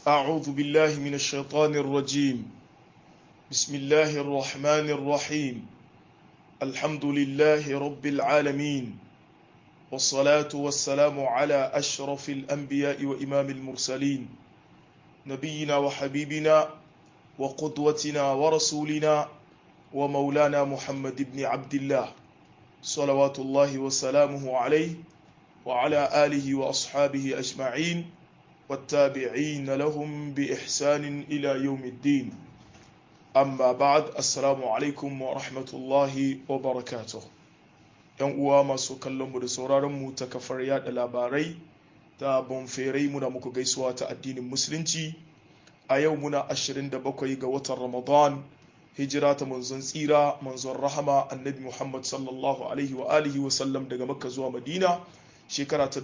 أعوذ بالله من الشيطان الرجيم بسم الله الرحمن الرحيم الحمد لله رب العالمين والصلاة والسلام على أشرف الأنبياء وإمام المرسلين نبينا وحبيبنا وقدوتنا ورسولنا ومولانا محمد بن عبد الله صلوات الله وسلامه عليه وعلى آله وأصحابه أجمعين والتابعين لهم بإحسان إلى يوم الدين أما بعد السلام عليكم ورحمة الله وبركاته ‘yan uwa masu kallonmu da sauraronmu ta kafar yada labarai ta bonferai muna muku gaisuwa ta addinin musulunci a yau muna 27 ga watan ramadan hijira ta manzon tsira manzon rahama annabi muhammad sallallahu alaihi wa alihi wa sallam daga makka zuwa madina shekara ta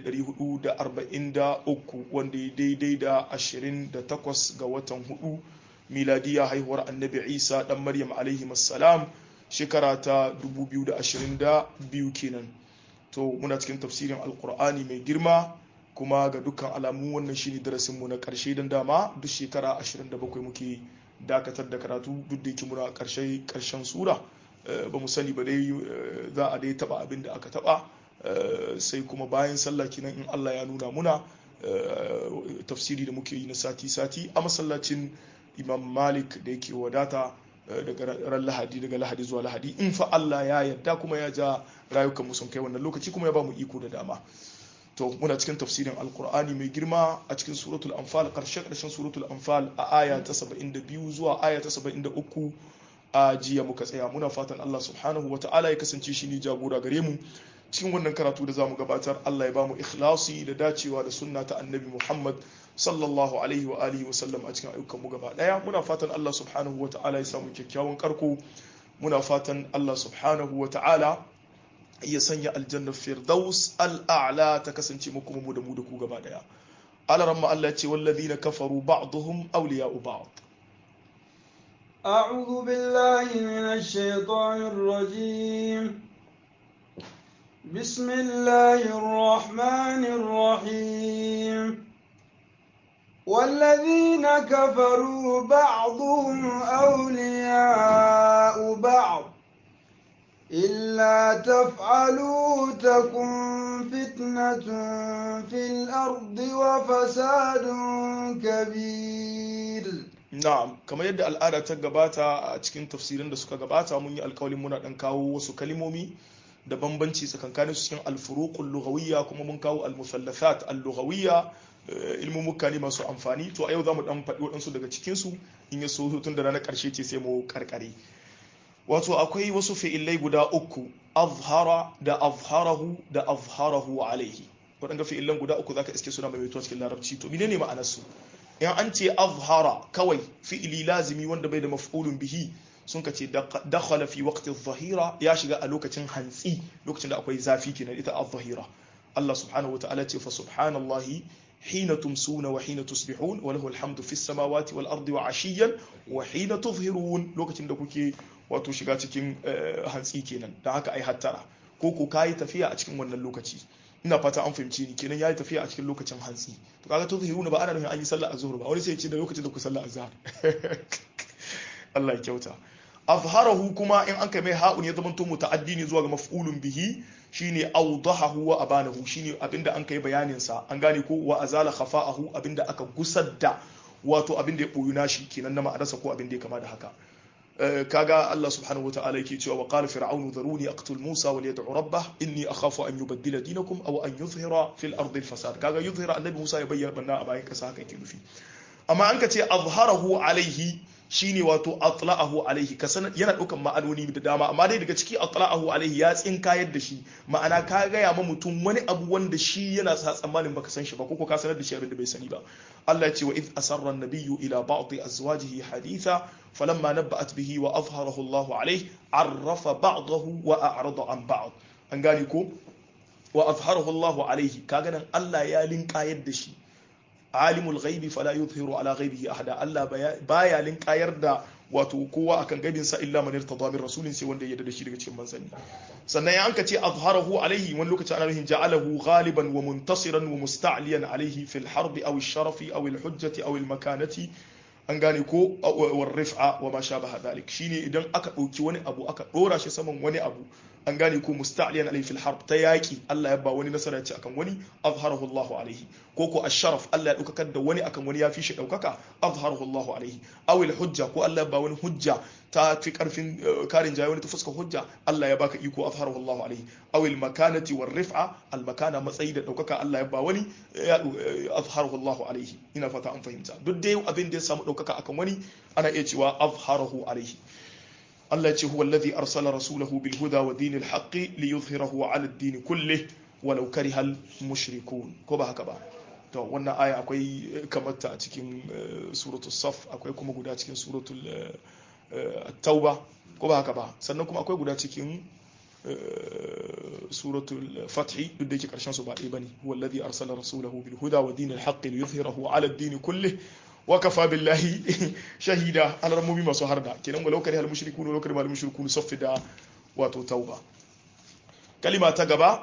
1443 wanda ya daidai da 28 ga watan hudu miladiya haihuwar annabi isa dan maryam alaihi salam shekara ta 2022 kenan to muna cikin tafsirin alkur'ani mai girma kuma ga dukkan alamu wannan shine darasinmu na karshe don dama duk shekara 27 muke dakatar da karatu duk da yake muna karshe karshen sura ba mu sani ba dai za a dai taba abin da aka taba sai kuma bayan sallah kinan in Allah ya nuna muna tafsiri da muke yi na sati-sati a masallacin imam malik da yake wadata daga ran lahadi daga lahadi zuwa lahadi in fa Allah ya yarda kuma ya ja rayukan mu sun kai wannan lokaci kuma ya ba mu iko da dama to muna cikin tafsirin alkur'ani mai girma a cikin suratul anfal karshe karshen suratul anfal a aya ta 72 zuwa aya ta 73 a jiya muka tsaya muna fatan Allah subhanahu wa ta'ala ya kasance shi ne jagora gare mu cikin wannan karatu da zamu gabatar Allah ya bamu ikhlasi da dacewa da sunna ta annabi Muhammad sallallahu alaihi wa alihi wa sallam a cikin ayyukan mu gaba daya muna fatan Allah subhanahu wa ta'ala ya samu kyakkyawan karko muna fatan Allah subhanahu wa ta'ala ya sanya aljannar firdaus al'a'la ta kasance mu kuma mu da mu da ku gaba daya alaramma Allah ya ce wallazina kafaru ba'dhum awliya'u ba'd أعوذ بالله من الشيطان الرجيم بسم الله الرحمن الرحيم والذين كفروا بعضهم أولياء بعض إلا تفعلوا تكن فتنة في الأرض وفساد كبير na'am kamar yadda al'ada ta gabata a cikin tafsirin da suka gabata mun yi alkawalin muna dan kawo wasu kalimomi da bambanci tsakankanin su cikin alfuruqul lughawiyya kuma mun kawo al-musallathat al-lughawiyya ilmumuka ne masu amfani to a yau zamu dan faɗi waɗansu daga cikin su in ya so tun da ranar ƙarshe ce sai mu karkare wato akwai wasu fi'ilai guda uku azhara da azharahu da azharahu alaihi waɗanda fi'ilan guda uku zaka iske suna mai cikin larabci to menene ma'anar su in an ce azhara kawai fi'ili lazimi wanda bai da maf'ulun bihi sun ka ce dakhala fi waqti zahira ya shiga a lokacin hantsi lokacin da akwai zafi kenan ita az-zahira Allah subhanahu wataala ce fa subhanallahi hina tumsuna wa hina tusbihun wa lahu alhamdu fis samawati wal ardi wa ashiyan wa hina tuzhirun lokacin da kuke wato shiga cikin hantsi kenan dan haka ai hattara ko ko kai tafiya a cikin wannan lokaci ina fata an fahimci ni kenan yayi tafiya a cikin lokacin hantsi to kaga tuzhiruna ba ana nufin an yi sallah azhur ba wani sai ya ce da lokacin da ku sallah azhar Allah ya kyauta azharahu kuma in an kai mai ha'un ya zamanto muta'addi ne zuwa ga maf'ulun bihi shine awdahahu wa abanahu shine abinda an kai bayanin sa an gane ko wa azala khafa'ahu abinda aka gusar da wato abinda ya boyu nashi kenan na ma'anarsa ko abinda ya kama da haka kaga Allah subhanahu wa ta'ala yake cewa wa qala fir'aunu dharuni aqtul Musa wal yad'u rabbah inni akhafu an yubaddila dinakum aw an yuzhira fil ardi al fasad kaga yuzhira annabi Musa ya bayyana banna a bayan kasa haka yake nufi amma an ka ce azharahu alaihi shine wato atla'ahu alaihi ka sanar yana daukan ma'anoni da dama amma dai daga ciki atla'ahu alaihi ya tsinkayar da shi ma'ana ka gaya ma mutum wani abu wanda shi yana sa tsammanin baka san shi ba ko ka sanar da shi abin da bai sani ba Allah ya ce wa id asarra an-nabiyyu ila ba'd azwajihi haditha falamma nabba'at bihi wa azharahu Allah alaihi arrafa ba'dahu wa a'rada an ba'd an gane ko wa azharahu Allah alaihi kaga nan Allah ya linkayar da shi alimul ghaibi fala yuzhiru ala ghaibihi ahada Allah baya linkayar da wato kowa akan gaibin sa illa man irtada min rasulin sai wanda ya yarda da shi daga cikin manzanni sannan ya anka ce azharahu alaihi wani lokaci ana nufin ja'alahu ghaliban wa muntasiran wa musta'liyan alaihi fil harbi aw ash-sharafi aw al-hujjati aw al-makanati an gane ko war rif'a wa ma shabaha dhalik shine idan aka dauki wani abu aka dora shi saman wani abu an gane ko musta'liyan alayhi fil harb ta yaki Allah ya ba wani nasara ce akan wani azharahu Allahu alayhi ko ko asharaf Allah ya daukakar da wani akan wani ya fi shi daukaka azharahu Allahu alayhi aw al hujja ko Allah ya ba wani hujja ta fi karfin karin jayi wani ta fuska hujja Allah ya baka iko azharahu Allahu alayhi aw al makanati war rif'a al makana matsayi da daukaka Allah ya ba wani azharahu Allahu alayhi ina fata an fahimta duk dai abin da ya samu daukaka akan wani ana iya cewa azharahu alayhi Allah ce huwa alladhi arsala rasulahu bil huda wa dinil haqqi liyuzhirahu ala ad-din kullih walau karihal mushrikun ko ba haka ba to wannan aya akwai kamar ta a cikin suratul saf akwai kuma guda cikin suratul at-tauba ko ba haka ba sannan kuma akwai guda cikin suratul fathi duk da yake karshen su ba ɗaya bane huwa alladhi arsala rasulahu bil huda wa dinil haqqi liyuzhirahu ala ad-din kullih wakafa billahi shahida alarmomi masu harda kenan walau kare halmushrikun walau kare halmushrikun saffi da wato tauba kalima ta gaba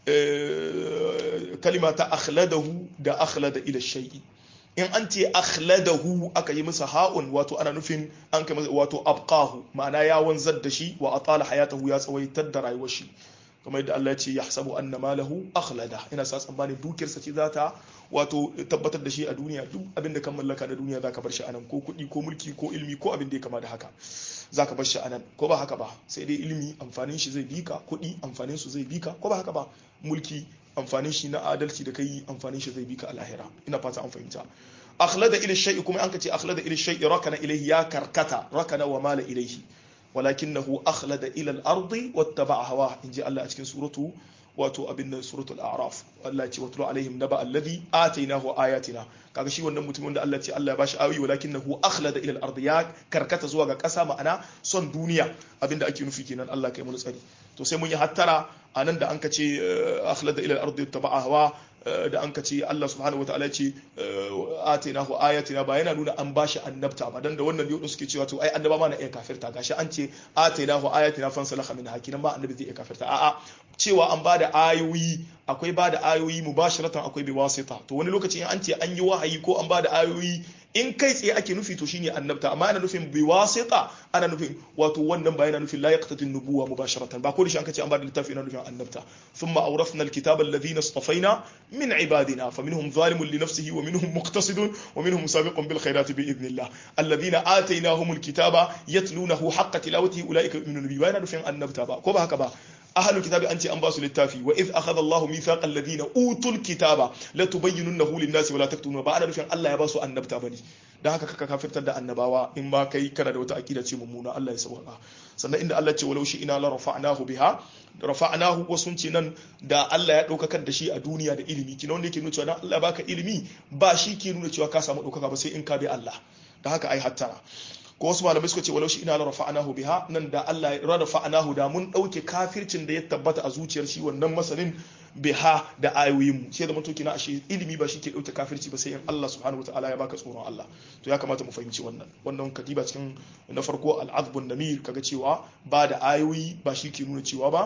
kalima ta akhladahu da akhlada ila shay'i in an ce akhladahu aka yi masa ha'un wato ana nufin an kai wato abqahu ma'ana ya wanzar da shi wa atala hayatahu ya tsawaitar da rayuwar shi kamar yadda Allah ya ce yahsabu anna malahu akhlada ina sa tsammanin dukiyarsa ce za ta wato tabbatar da shi a duniya duk abin da kan mallaka da duniya zaka bar shi anan ko kuɗi ko mulki ko ilmi ko abin da ya kama da haka zaka bar shi anan ko ba haka ba sai dai ilmi amfanin shi zai bika kuɗi amfanin su zai bika ko ba haka ba mulki amfanin shi na adalci da kai amfanin shi zai bika a lahira ina fata an fahimta akhlada ila shay'i kuma an ka ce akhlada ila shay'i rakana ilayhi ya karkata rakana wa mala ilayhi ولكنه أخلد إلى الأرض واتبع هواه إن جاء الله أتكن سورته wato abin nan suratul a'raf Allah ce watlu alaihim naba alladhi atainahu ayatina kaga shi wannan mutumin da Allah ce Allah ya bashi ayoyi walakinahu akhlada ila al-ard ya karkata zuwa ga kasa ma'ana son duniya abinda ake nufi kenan Allah kai mun tsari to sai mun yi hattara anan da an ka ce akhlada ila al-ard taba'a hawa da an ka ce Allah subhanahu wa ta'ala ce atainahu ayatina ba yana nuna an bashi annabta ba dan da wannan yau suke cewa to ai annaba ma na iya kafirta gashi an ce atainahu ayatina fansalakha min hakinan ba annabi zai iya kafirta a'a cewa an bada ayoyi akwai bada ayoyi mubashiratan akwai biwasita to wani lokaci in an ce an yi wahayi ko an bada ayoyi in kai tsaye ake nufi to shine annabta amma ana nufin biwasita ana nufin wato wannan ba yana nufin la yaqtati nubuwa mubasharatan ba ko da shi an kace an bada littafi yana nufin annabta thumma awrafna alkitaba alladhina istafaina min ibadina faminhum zalimun li nafsihi wa minhum muqtasidun wa minhum sabiqun bil khairati bi idnillah alladhina atainahum alkitaba yatlunahu haqqa tilawatihi ulaika yu'minuna bihi wa yana nufin annabta ba ko ba haka ba ahlul kitabi an ce an ba su littafi wa iz akhadha Allahu mithaqal ladina utul kitaba la tubayyinunahu lin-nasi wa la taktumuna ba ana nufin Allah ya ba su annabta bane dan haka kaka kafirtar da annabawa in ma kai kana da wata aqida ce mummuna Allah ya sauka sannan inda Allah ce walau shi ina la rafa'nahu biha rafa'nahu wasu ce nan da Allah ya daukakar da shi a duniya da ilimi kina wanda yake nuna cewa dan Allah baka ilimi ba shi ke nuna cewa ka samu daukaka ba sai in ka bi Allah da haka ai hattara ko wasu malamai suka ce walau shi ina la rafa'nahu biha nan da Allah ya rafa'nahu da mun dauke kafircin da ya tabbata a zuciyar shi wannan masanin biha da ayoyin mu sai da mutum kina ashe ilimi ba shi ke dauke kafirci ba sai in Allah subhanahu wataala ya baka tsoron Allah to ya kamata mu fahimci wannan wannan kadiba cikin na farko al-azbun namir kaga cewa ba da ayoyi ba shi ke nuna cewa ba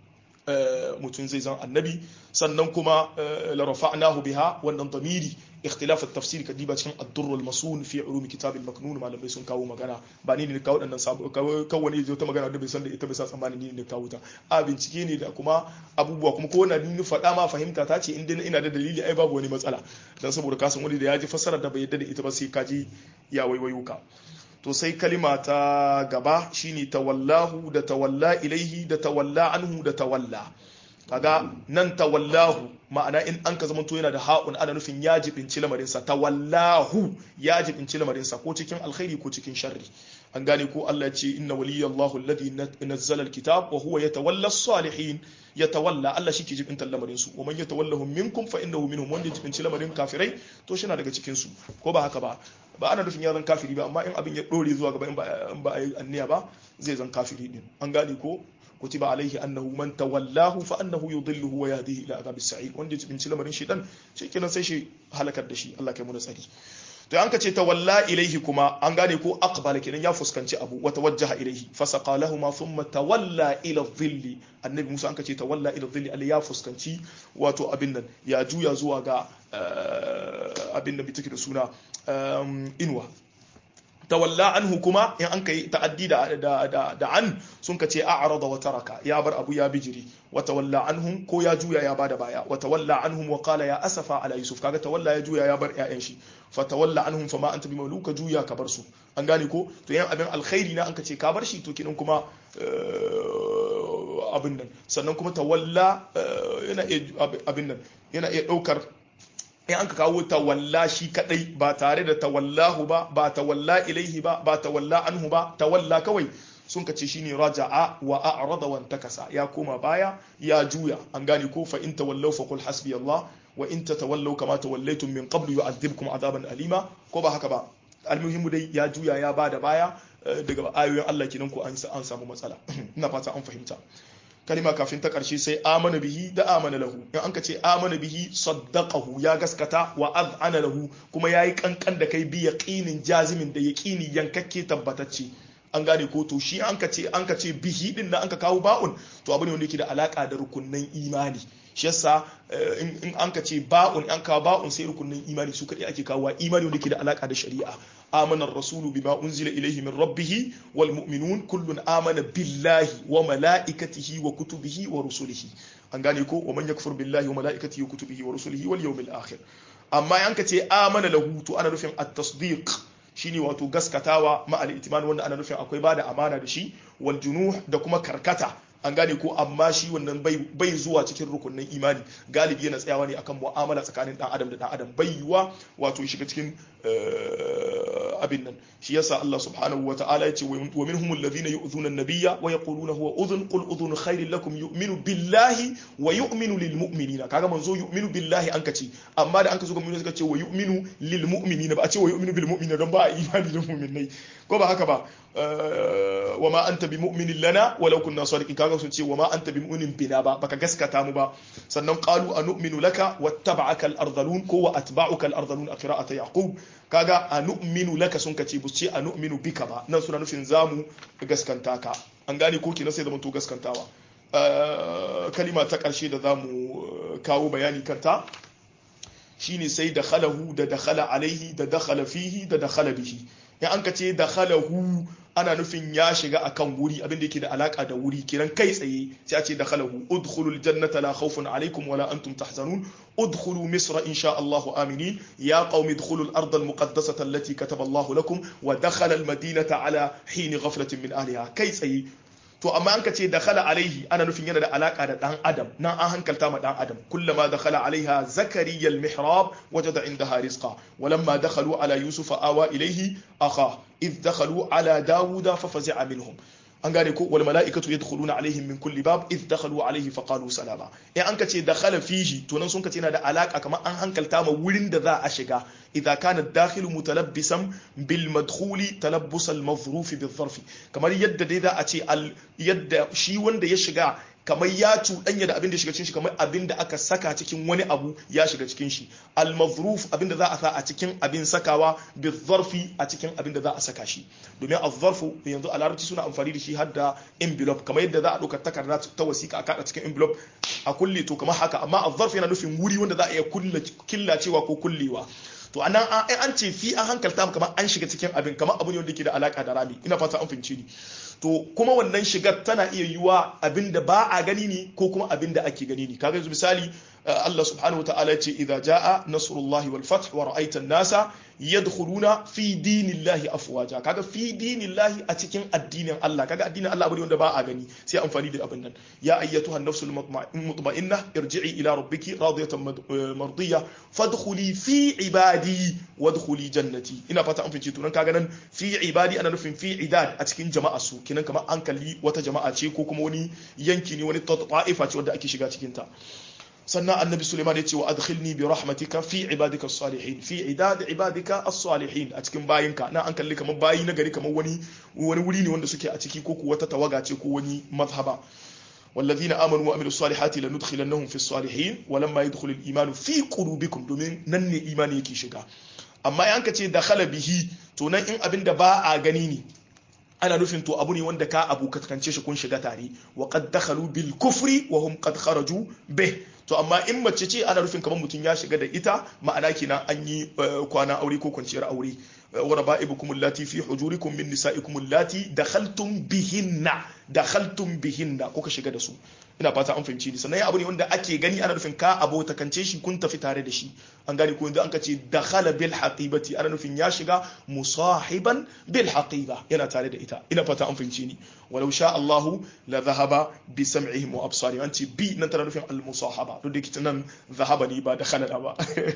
mutum zai zan annabi sannan kuma la rafa'nahu biha wannan damiri ikhtilaf at-tafsir kadiba cikin ad-durr al-masun fi ulum kitab al-maknun malamai sun kawo magana ba ni ne kawo dan sabo kawai ne ta magana da bai san da ita bai sa tsammani ni ne kawo ta a bincike ne da kuma abubuwa kuma ko na ni faɗa ma fahimta ta ce inda ina da dalili ai babu wani matsala dan saboda ka san wani da ya ji fassara da bai yadda da ita ba sai ka ji ya waiwayo ka to sai kalima ta gaba shine tawallahu da tawalla ilaihi da tawalla anhu da tawalla kaga nan tawallahu ma'ana in an ka zamanto yana da ha'un ana nufin ya jibinci lamarinsa tawallahu ya jibinci lamarinsa ko cikin alkhairi ko cikin sharri an gane ko Allah ya ce inna waliyallahu alladhi nazzala alkitab wa huwa yatawalla as-salihin yatawalla Allah shi ke jibinta lamarin su wa man yatawallahum minkum fa innahu minhum wanda jibinci lamarin kafirai to shi na daga cikin su ko ba haka ba ba ana nufin ya zan kafiri ba amma in abin ya dore zuwa gaba in ba a yi anniya ba zai zan kafiri din an gane ko كتب عليه أنه من تولاه فأنه يضله ويهديه إلى عذاب السعير wanda ya binci lamarin shi dan shi kenan sai shi halakar da shi Allah kai mu da tsari to an ka ce tawalla ilaihi kuma an gane ko aqbala kenan ya fuskanci abu wa tawajjaha ilaihi fasaqa lahum thumma tawalla ila dhilli annabi Musa an ka ce tawalla ila dhilli Allah ya fuskanci wato abin nan ya juya zuwa ga abin da bitake da suna inwa tawalla anhu kuma in an kai ta'addi da da da an sun ka ce a'rada wa taraka ya bar abu ya bijiri wa tawalla anhum ko ya juya ya bada baya wa tawalla anhum wa qala ya asafa ala yusuf kaga tawalla ya juya ya bar ƴaƴan shi fa tawalla anhum fa ma anta bi maluka juya ka bar su an gane ko to yan abin alkhairi na an ka ce ka bar shi to kinan kuma abin nan sannan kuma tawalla yana iya abin nan yana iya daukar in an ka kawo tawalla shi kadai ba tare da tawallahu ba ba tawalla ilaihi ba ba tawalla anhu ba tawalla kawai sun ka ce shine raja'a wa a'rada wa takasa ya koma baya ya juya an gane ko fa in tawallaw fa qul hasbi Allah wa in tatawallaw kama tawallaytum min qablu yu'adhibkum adaban alima ko ba haka ba almuhimmu dai ya juya ya bada baya daga ayoyin Allah kenan ko an samu matsala ina fata an fahimta kalima kafin ta ƙarshe sai amana bihi da amana lahu in an ka ce amana bihi saddaqahu ya gaskata wa az'ana lahu kuma yayi kankan da kai bi yaqinin jazimin da yaqini yankakke tabbatacce an gane ko to shi an ka ce an ka ce bihi din nan an ka kawo ba'un to abu ne wanda yake da alaka da rukunnan imani shi yasa in an ka ce ba'un an kawo ba'un sai rukunnan imani su kadai ake kawo imani wanda yake da alaka da shari'a آمن الرسول بما أنزل إليه من ربه والمؤمنون كل آمن بالله وملائكته وكتبه ورسله أنغاني كو ومن يكفر بالله وملائكته وكتبه ورسله واليوم الآخر أما ينكتي آمن له تو أنا نفهم التصديق shine wato gaskatawa ma al-itiman wanda ana nufin akwai bada amana da shi wal junuh da kuma karkata an gane ko amma shi wannan bai zuwa cikin rukunin imani galibi yana tsayawa ne akan mu'amala tsakanin dan adam da dan adam bai yiwa wato shiga cikin abin nan shi yasa Allah subhanahu wa ta'ala ya ce wa minhum alladhina yu'dhuna an-nabiyya wa yaquluna huwa udhun qul udhun khairin lakum yu'minu billahi wa yu'minu lil mu'minina kaga manzo yu'minu billahi an kace amma da an ka zo ga mu'mini suka ce wa yu'minu lil mu'minina ba a ce wa yu'minu bil mu'minina don ba a imani da mu'minai ko ba haka ba wa ma anta bi mu'minin lana walau kunna sadiqin kaga sun ce wa ma anta bi mu'minin bina ba baka gaskata mu ba sannan qalu anu'minu laka wattaba'aka al-ardhalun ko wa atba'uka al-ardhalun a qira'ati yaqub kaga anu'minu laka sun kace bu ce anu'minu bika ba nan suna nufin zamu gaskanta ka an gane ko kenan sai zaman to gaskantawa kalima ta karshe da zamu kawo bayani kanta shine sai da khalahu da dakhala alaihi da dakhala fihi da dakhala bihi in an ka ce dakhalahu ana nufin ya shiga akan wuri abin da yake da alaka da wuri kiran kai tsaye sai a ce dakhalahu udkhulul jannata la khawfun alaykum wala antum tahzanun udkhulu misra insha Allah aminin ya qaumi udkhulul arda al muqaddasata allati kataba Allah lakum wa dakhala al madinata ala hin ghaflatin min ahliha kai tsaye to amma an ka ce dakhala alaihi ana nufin yana da alaka da dan adam nan an hankalta ma dan adam kullama dakhala alaiha zakariya almihrab wajada indaha rizqa walamma dakhalu ala yusuf awa ilaihi akha id dakhalu ala dawuda fafazi'a minhum an gane ko wal mala'ikatu yadkhuluna alaihim min kulli bab id dakhalu alaihi faqalu salama in an ka ce dakhala fihi to nan sun ka ce yana da alaka kamar an hankalta ma wurin da za a shiga idza kana dakhilu mutalabbisan bil madkhuli talabbus al madhruf bil zarf kamar yadda dai za a ce al yadda shi wanda ya shiga kamar ya cuɗanya da abin da shiga cikin shi kamar abin da aka saka cikin wani abu ya shiga cikin shi al-mazruf abin da za a sa a cikin abin sakawa bi zarfi a cikin abin da za a saka shi domin az-zarfu yanzu a larabci suna amfani da shi har da envelope kamar yadda za a ɗauka takarda ta wasiƙa a kada cikin envelope a kulle to kamar haka amma az-zarf yana nufin wuri wanda za a iya killacewa ko kullewa to anan an ce fi an hankalta kamar an shiga cikin abin kamar abu ne wanda ke da alaka da rami ina fata an fahimci ni to kuma wannan shigar tana iya yiwa abin da ba a gani ne ko kuma abin da ake gani ne kaga yanzu misali Allah subhanahu wa ta'ala ce idza jaa nasrullahi wal fath wa ra'aita an-nasa yadkhuluna fi dinillahi afwaja kaga fi dinillahi a cikin addinin Allah kaga addinin Allah abu ne wanda ba a gani sai amfani da abin nan ya ayyatuha an-nafsul mutma'inna irji'i ila rabbiki radiyatan mardiyya fadkhuli fi ibadi wadkhuli jannati ina fata an fice to nan kaga nan fi ibadi ana nufin fi idad a cikin jama'a su kinan kamar an kalli wata jama'a ce ko kuma wani yanki ne wani ta'ifa ce wanda ake shiga cikin ta sannan annabi suleiman ya ce wa adkhilni bi rahmatika fi ibadika as-salihin fi idad ibadika as-salihin a cikin bayinka na an kalli kamar bayi na gari kamar wani wani wuri ne wanda suke a ciki ko wata tawaga ce ko wani mazhaba والذين امنوا وعملوا الصالحات لندخلنهم في الصالحين ولما يدخل الايمان في قلوبكم domin nan ne imani yake shiga amma in ka ce dakhala bihi to nan in abin da ba a gani ne ana nufin to abu ne wanda ka abu ka kance shi kun shiga tare wa qad dakhalu bil kufri wa hum qad kharaju bih to amma in mace ce ana nufin kamar mutum ya shiga da ita ma'ana kenan an yi kwana aure ko kwanciyar aure wa raba'ibukum allati fi hujurikum min nisa'ikum allati dakhaltum bihinna dakhaltum bihinna kuka shiga da su ina fata an fahimci ni sannan abu ne wanda ake gani ana nufin ka abota kance shi kun tafi tare da shi an gane ko yanzu an kace dakhala bil haqibati ana nufin ya shiga musahiban bil haqiba yana tare da ita ina fata an fahimci ni walau sha Allahu la dhahaba bi sam'ihim wa absarihim an ce bi nan tana nufin al musahaba duk da kitan nan dhahaba ne ba dakhala ba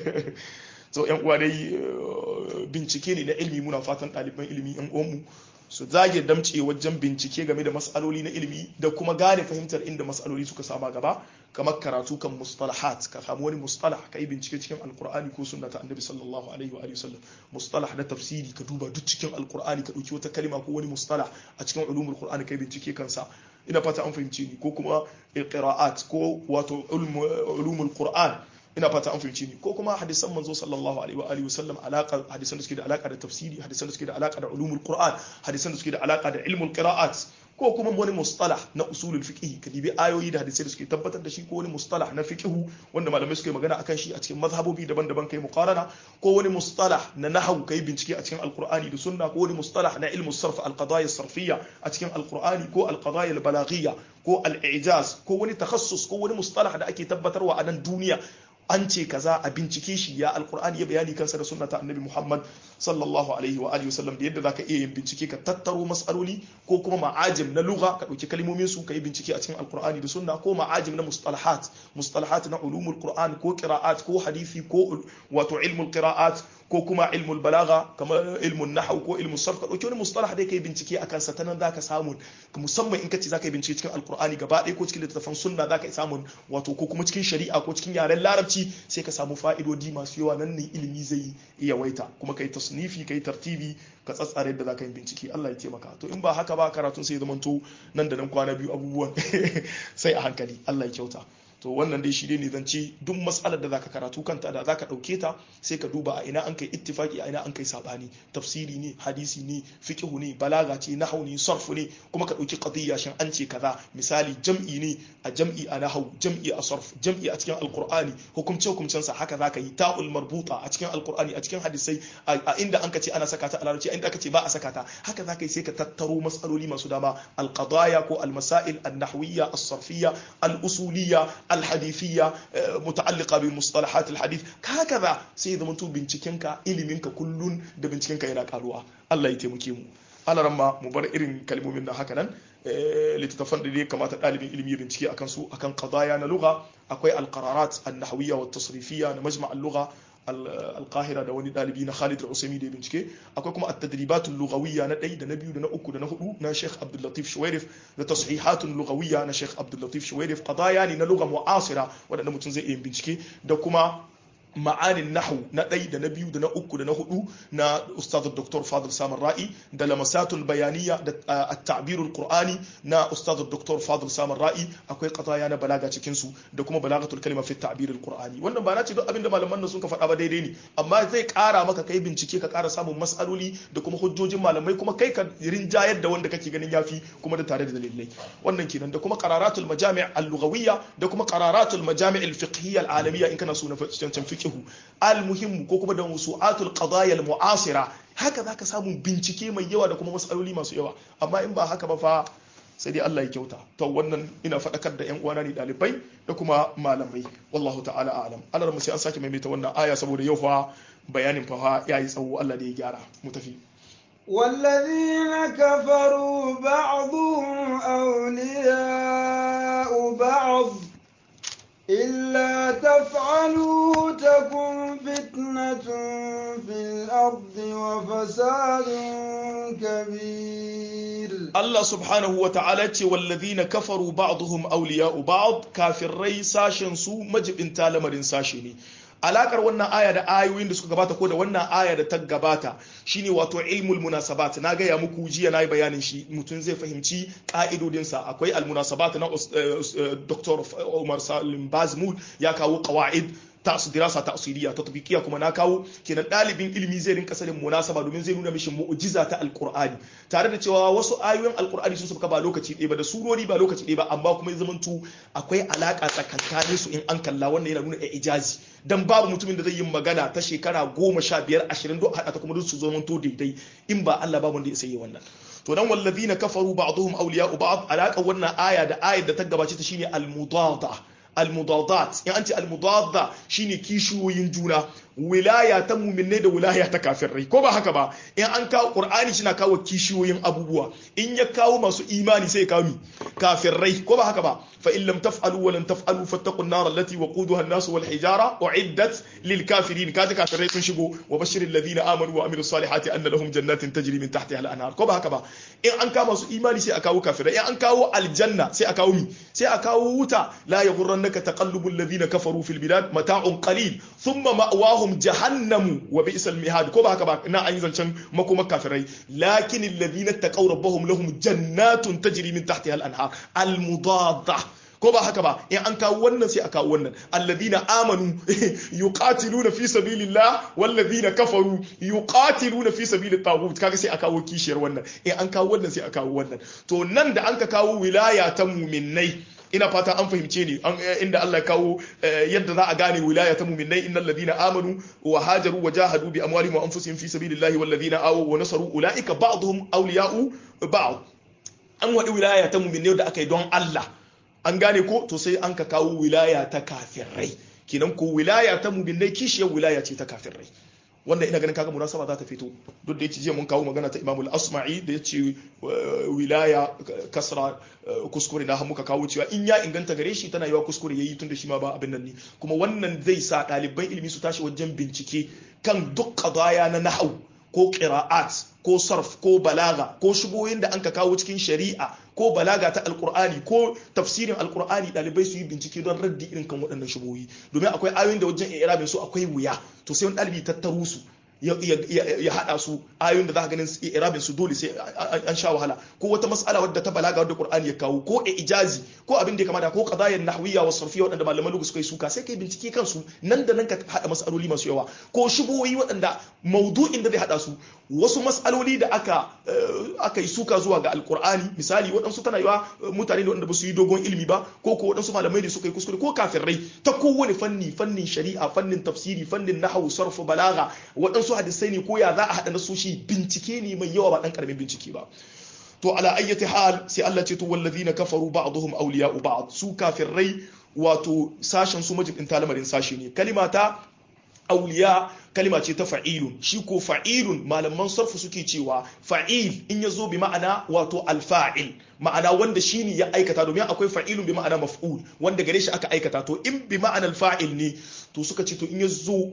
so yan uwa dai bincike ne na ilimi muna fatan ɗaliban ilimi yan uwanmu su zage damce wajen bincike game da matsaloli na ilimi da kuma gane fahimtar inda matsaloli suka sama gaba kamar karatu kan mustalahat ka samu wani mustalah ka yi bincike cikin alkur'ani ko sunna ta annabi sallallahu alaihi wa sallam mustalah na tafsiri ka duba duk cikin alkur'ani ka dauki wata kalima ko wani mustalah a cikin ulumul qur'ani ka yi bincike kansa ina fata an fahimci ni ko kuma qira'at ko wato ulumul qur'an ina fata an fahimci ni ko kuma hadisan manzo sallallahu alaihi wa alihi wasallam alaka hadisan da suke da alaka da tafsiri hadisan da suke da alaka da ulumul qur'an hadisan da suke da alaka da ilmul qira'at ko kuma wani mustalah na usulul fiqh ka dibi ayoyi da hadisai da suke tabbatar da shi ko wani mustalah na fiqh wanda malamai suke magana akan shi a cikin mazhabobi daban-daban kai muqarana ko wani mustalah na nahwu kai bincike a cikin alqur'ani da sunna ko wani mustalah na ilmu sarf alqadaya sarfiyya a cikin alqur'ani ko alqadaya albalaghiyya ko al-i'jaz ko wani takhassus ko wani mustalah da ake tabbatarwa a nan duniya an ce kaza a bincike shi ya alkur'ani ya bayani kansa da sunna ta annabi muhammad sallallahu alaihi wa alihi wasallam da yadda zaka iya yin bincike ka tattaro matsaloli ko kuma ma'ajim na lugha ka dauki kalmomin su ka yi bincike a cikin alkur'ani da sunna ko ma'ajim na mustalahat mustalahat na ulumul qur'an ko qira'at ko hadisi ko wato ilmul qira'at ko kuma ilmul balaga kamar ilmun nahwu ko ilmun sarf ka dauki wani mustalah da kai bincike akan sa tanan zaka samu musamman in kace zaka yi bincike cikin alkur'ani gaba ɗaya ko cikin littattafan sunna zaka samu wato ko kuma cikin shari'a ko cikin yaren larabci sai ka samu fa'idodi masu yawa nan ne ilimi zai iya waita kuma kai tasnifi kai tartibi ka tsatsare da zaka yi bincike Allah ya taimaka to in ba haka ba karatun sai ya zamanto nan da nan kwana biyu abubuwan sai a hankali Allah ya kyauta to wannan dai shi dai ne zance duk matsalar da zaka karatu kanta da zaka dauke ta sai ka duba a ina an kai ittifaki a ina an kai sabani tafsiri ne hadisi ne fiqhu ne balaga ce nahwu ne sarfu ne kuma ka dauki qadiyya shin an ce kaza misali jam'i ne a jam'i a nahwu jam'i a sarf jam'i a cikin alqur'ani hukumce hukumcen sa haka zaka yi ta'ul marbuta a cikin alqur'ani a cikin hadisai a inda an ka ce ana saka ta a larabci inda aka ce ba a saka ta haka zaka yi sai ka tattaro matsaloli masu dama alqadaya ko almasail an-nahwiyya as-sarfiyya al-usuliyya الحديثية متعلقة بمصطلحات الحديث هكذا سيد منتو بنتكنك إلمنك كل da bincikenka yana karuwa Allah ya taimake mu ana ramma mu bar irin kalmomin nan haka nan littattafan da ya kamata ɗalibin ilimi ya bincike akan su akan qadaya na lugha akwai alqararat an-nahwiyya wa tasrifiyya na majma' al-lugha alqahira da wani dalibi na Khalid al-Usaimi da bincike akwai kuma at-tadribat al-lughawiyya na ɗaya da na biyu da na uku da na hudu na Sheikh Abdul Latif Shuwairif da tashihat al-lughawiyya na Sheikh Abdul Latif Shuwairif qadaya ne na lugha mu'asira wanda mutum zai iya bincike da kuma ma'anin nahu na ɗai da na biyu da na uku da na hudu na ustaz dr fadil samun ra'i da lamasatul bayaniya da at-ta'birul qur'ani na ustaz dr fadil samun ra'i akwai qataya na balaga cikin su da kuma balagatul kalima fi ta'birul qur'ani wannan ba na ce duk abinda malaman nan sun ka faɗa ba daidai ne amma zai ƙara maka kai bincike ka ƙara samun mas'aloli da kuma hujjojin malamai kuma kai ka rinjayar da wanda kake ganin yafi kuma da tare da dalilai wannan kenan da kuma qararatul majami' al-lughawiyya da kuma qararatul majami' al-fiqhiyya al-alamiyya in kana so na cancan fiqh fiqhu almuhimmu ko kuma da musu'atul qadaya almu'asira haka zaka samu bincike mai yawa da kuma masaloli masu yawa amma in ba haka ba fa sai dai Allah ya kyauta to wannan ina faɗakar da ƴan uwana ne ɗalibai da kuma malamai wallahu ta'ala a'lam Allah mu sai an sake maimaita wannan aya saboda yau fa bayanin fa yayi tsawo Allah da ya gyara mu tafi والذين كفروا بعضهم أولياء بعض إلا تفعلوا تكن فتنة في الأرض وفساد كبير الله سبحانه وتعالى والذين كفروا بعضهم أولياء بعض كافر ري ساشن سو مجب انتا لمرين ساشني alakar wannan aya da ayoyin da suka gabata ko da wannan aya da ta gabata shine wato ilmul munasabat na gaya muku jiya na yi bayanin shi mutum zai fahimci ka'idodinsa akwai almunasabat na Dr. Umar Salim Bazmul ya kawo qawaid ta'su dirasa ta'siliya tatbiqiya kuma na kawo kenan dalibin ilimi zai rinka sanin munasaba domin zai nuna mishi mu'jiza ta alqur'ani tare da cewa wasu ayoyin alqur'ani sun suka ba lokaci ɗaya ba da surori ba lokaci ɗaya ba amma kuma ya zamanto akwai alaka tsakankanin su in an kalla wannan yana nuna ijazi dan babu mutumin da zai yi magana ta shekara goma sha biyar ashirin don haɗa ta kuma duk su zamanto daidai in ba Allah babu wanda ya sai wannan to dan wallazina kafaru ba'dhum awliya'u ba'd alaka wannan aya da ayar da ta gabace ta shine al-mudada al-mudadat in an ce al-mudada shine kishiyoyin juna wilaya ta muminai da wilaya ta kafirai ko ba haka ba in an kawo qur'ani shi na kawo kishiyoyin abubuwa in ya kawo masu imani sai ya kawo mi kafirai ko ba haka ba fa in lam taf'alu wa lam taf'alu fattaqun nar allati waquduha an-nas wal hijara uiddat lil kafirin kaje kafirai sun shigo wa bashiril ladina amanu wa amilus salihati anna lahum jannatin tajri min tahtiha al-anhar ko ba haka ba in an kawo masu imani sai a kawo kafirai in an kawo aljanna sai a kawo mi sai a kawo wuta la yaghurrannaka taqallubul ladina kafaru fil bilad mata'un qalil thumma ma'wahum lahum jahannamu wa bi'sal mihad ko ba haka ba na an yi zancen makoma kafirai lakin alladhina taqaw rabbahum lahum jannatun tajri min tahtiha al-anhar al-mudadda ko ba haka ba in an kawo wannan sai a kawo wannan alladhina amanu yuqatiluna fi sabilillah walladhina kafaru yuqatiluna fi sabilit taghut kaga sai a kawo kishiyar wannan in an kawo wannan sai a kawo wannan to nan da an ka kawo wilaya ta mu'minnai ina fata an fahimce ni inda Allah ya kawo yadda za a gane wilaya ta mu'minai innal ladina amanu wa hajaru wa jahadu bi amwalihim wa anfusihim fi sabilillahi wal ladina awaw wa nasaru ulaika ba'dhum awliya'u ba'd an wadi wilaya ta mu'minai da aka yi don Allah an gane ko to sai an ka kawo wilaya ta kafirai kinan ko wilaya ta mu'minai kishiyar wilaya ce ta kafirai wanda ina ganin kaga munasaba za ta fito duk da yace jiya mun kawo magana ta Imam al-Asma'i da yace wilaya kasra kuskure na muka kawo cewa in ya inganta gare shi tana yawa kuskure yayi tun da shi ma ba abin nan ne kuma wannan zai sa ɗaliban ilimi su tashi wajen bincike kan duk qadaya na nahwu ko qira'at ko sarf ko balaga ko shubohin da anka kawo cikin shari'a ko balaga ta alkur'ani ko tafsirin alkur'ani dalibai su yi bincike don raddi irin kan waɗannan shubohi domin akwai ayoyin da wajen irabin su akwai wuya to sai wani ɗalibi tattaro su ya haɗa su ayoyin da za ka ganin irabin su dole sai an sha wahala ko wata mas'ala wadda ta balaga wadda qur'ani ya kawo ko ijazi ko abin da ya kamata ko qadayan nahwiyya wa sarfiyya waɗanda malaman lugu suka yi suka sai kai bincike kansu nan da nan ka haɗa mas'aloli masu yawa ko shubohi waɗanda maudu'in da zai haɗa su wasu mas'aloli da aka aka yi suka zuwa ga alqur'ani misali waɗansu tana yawa mutane da waɗanda ba su yi dogon ilimi ba ko ko waɗansu malamai da suka yi kuskure ko kafirai ta kowane fanni fannin shari'a fannin tafsiri fannin nahwu sarfu balaga waɗansu hadisai ne ko ya za a haɗa nasoshi bincike ne mai yawa ba ɗan ƙaramin bincike ba to ala ayyati hal sai Allah ce to wallazina kafaru ba'dhum awliya'u ba'd su kafirai wato sashen su majibin talamarin sashi ne kalimata auliya kalima ce ta fa'ilun shi ko fa'ilun malaman sarfu suke cewa fa'il in ya zo bi ma'ana wato alfa'il ma'ana wanda shi ne ya aikata domin akwai fa'ilun bi ma'ana maf'ul wanda gare shi aka aikata to in bi ma'anar fa'il ne to suka ce to in ya zo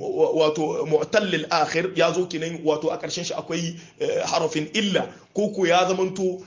wato mu'tallil akhir ya zo kenan wato a ƙarshen shi akwai harafin illa ko ko ya zamanto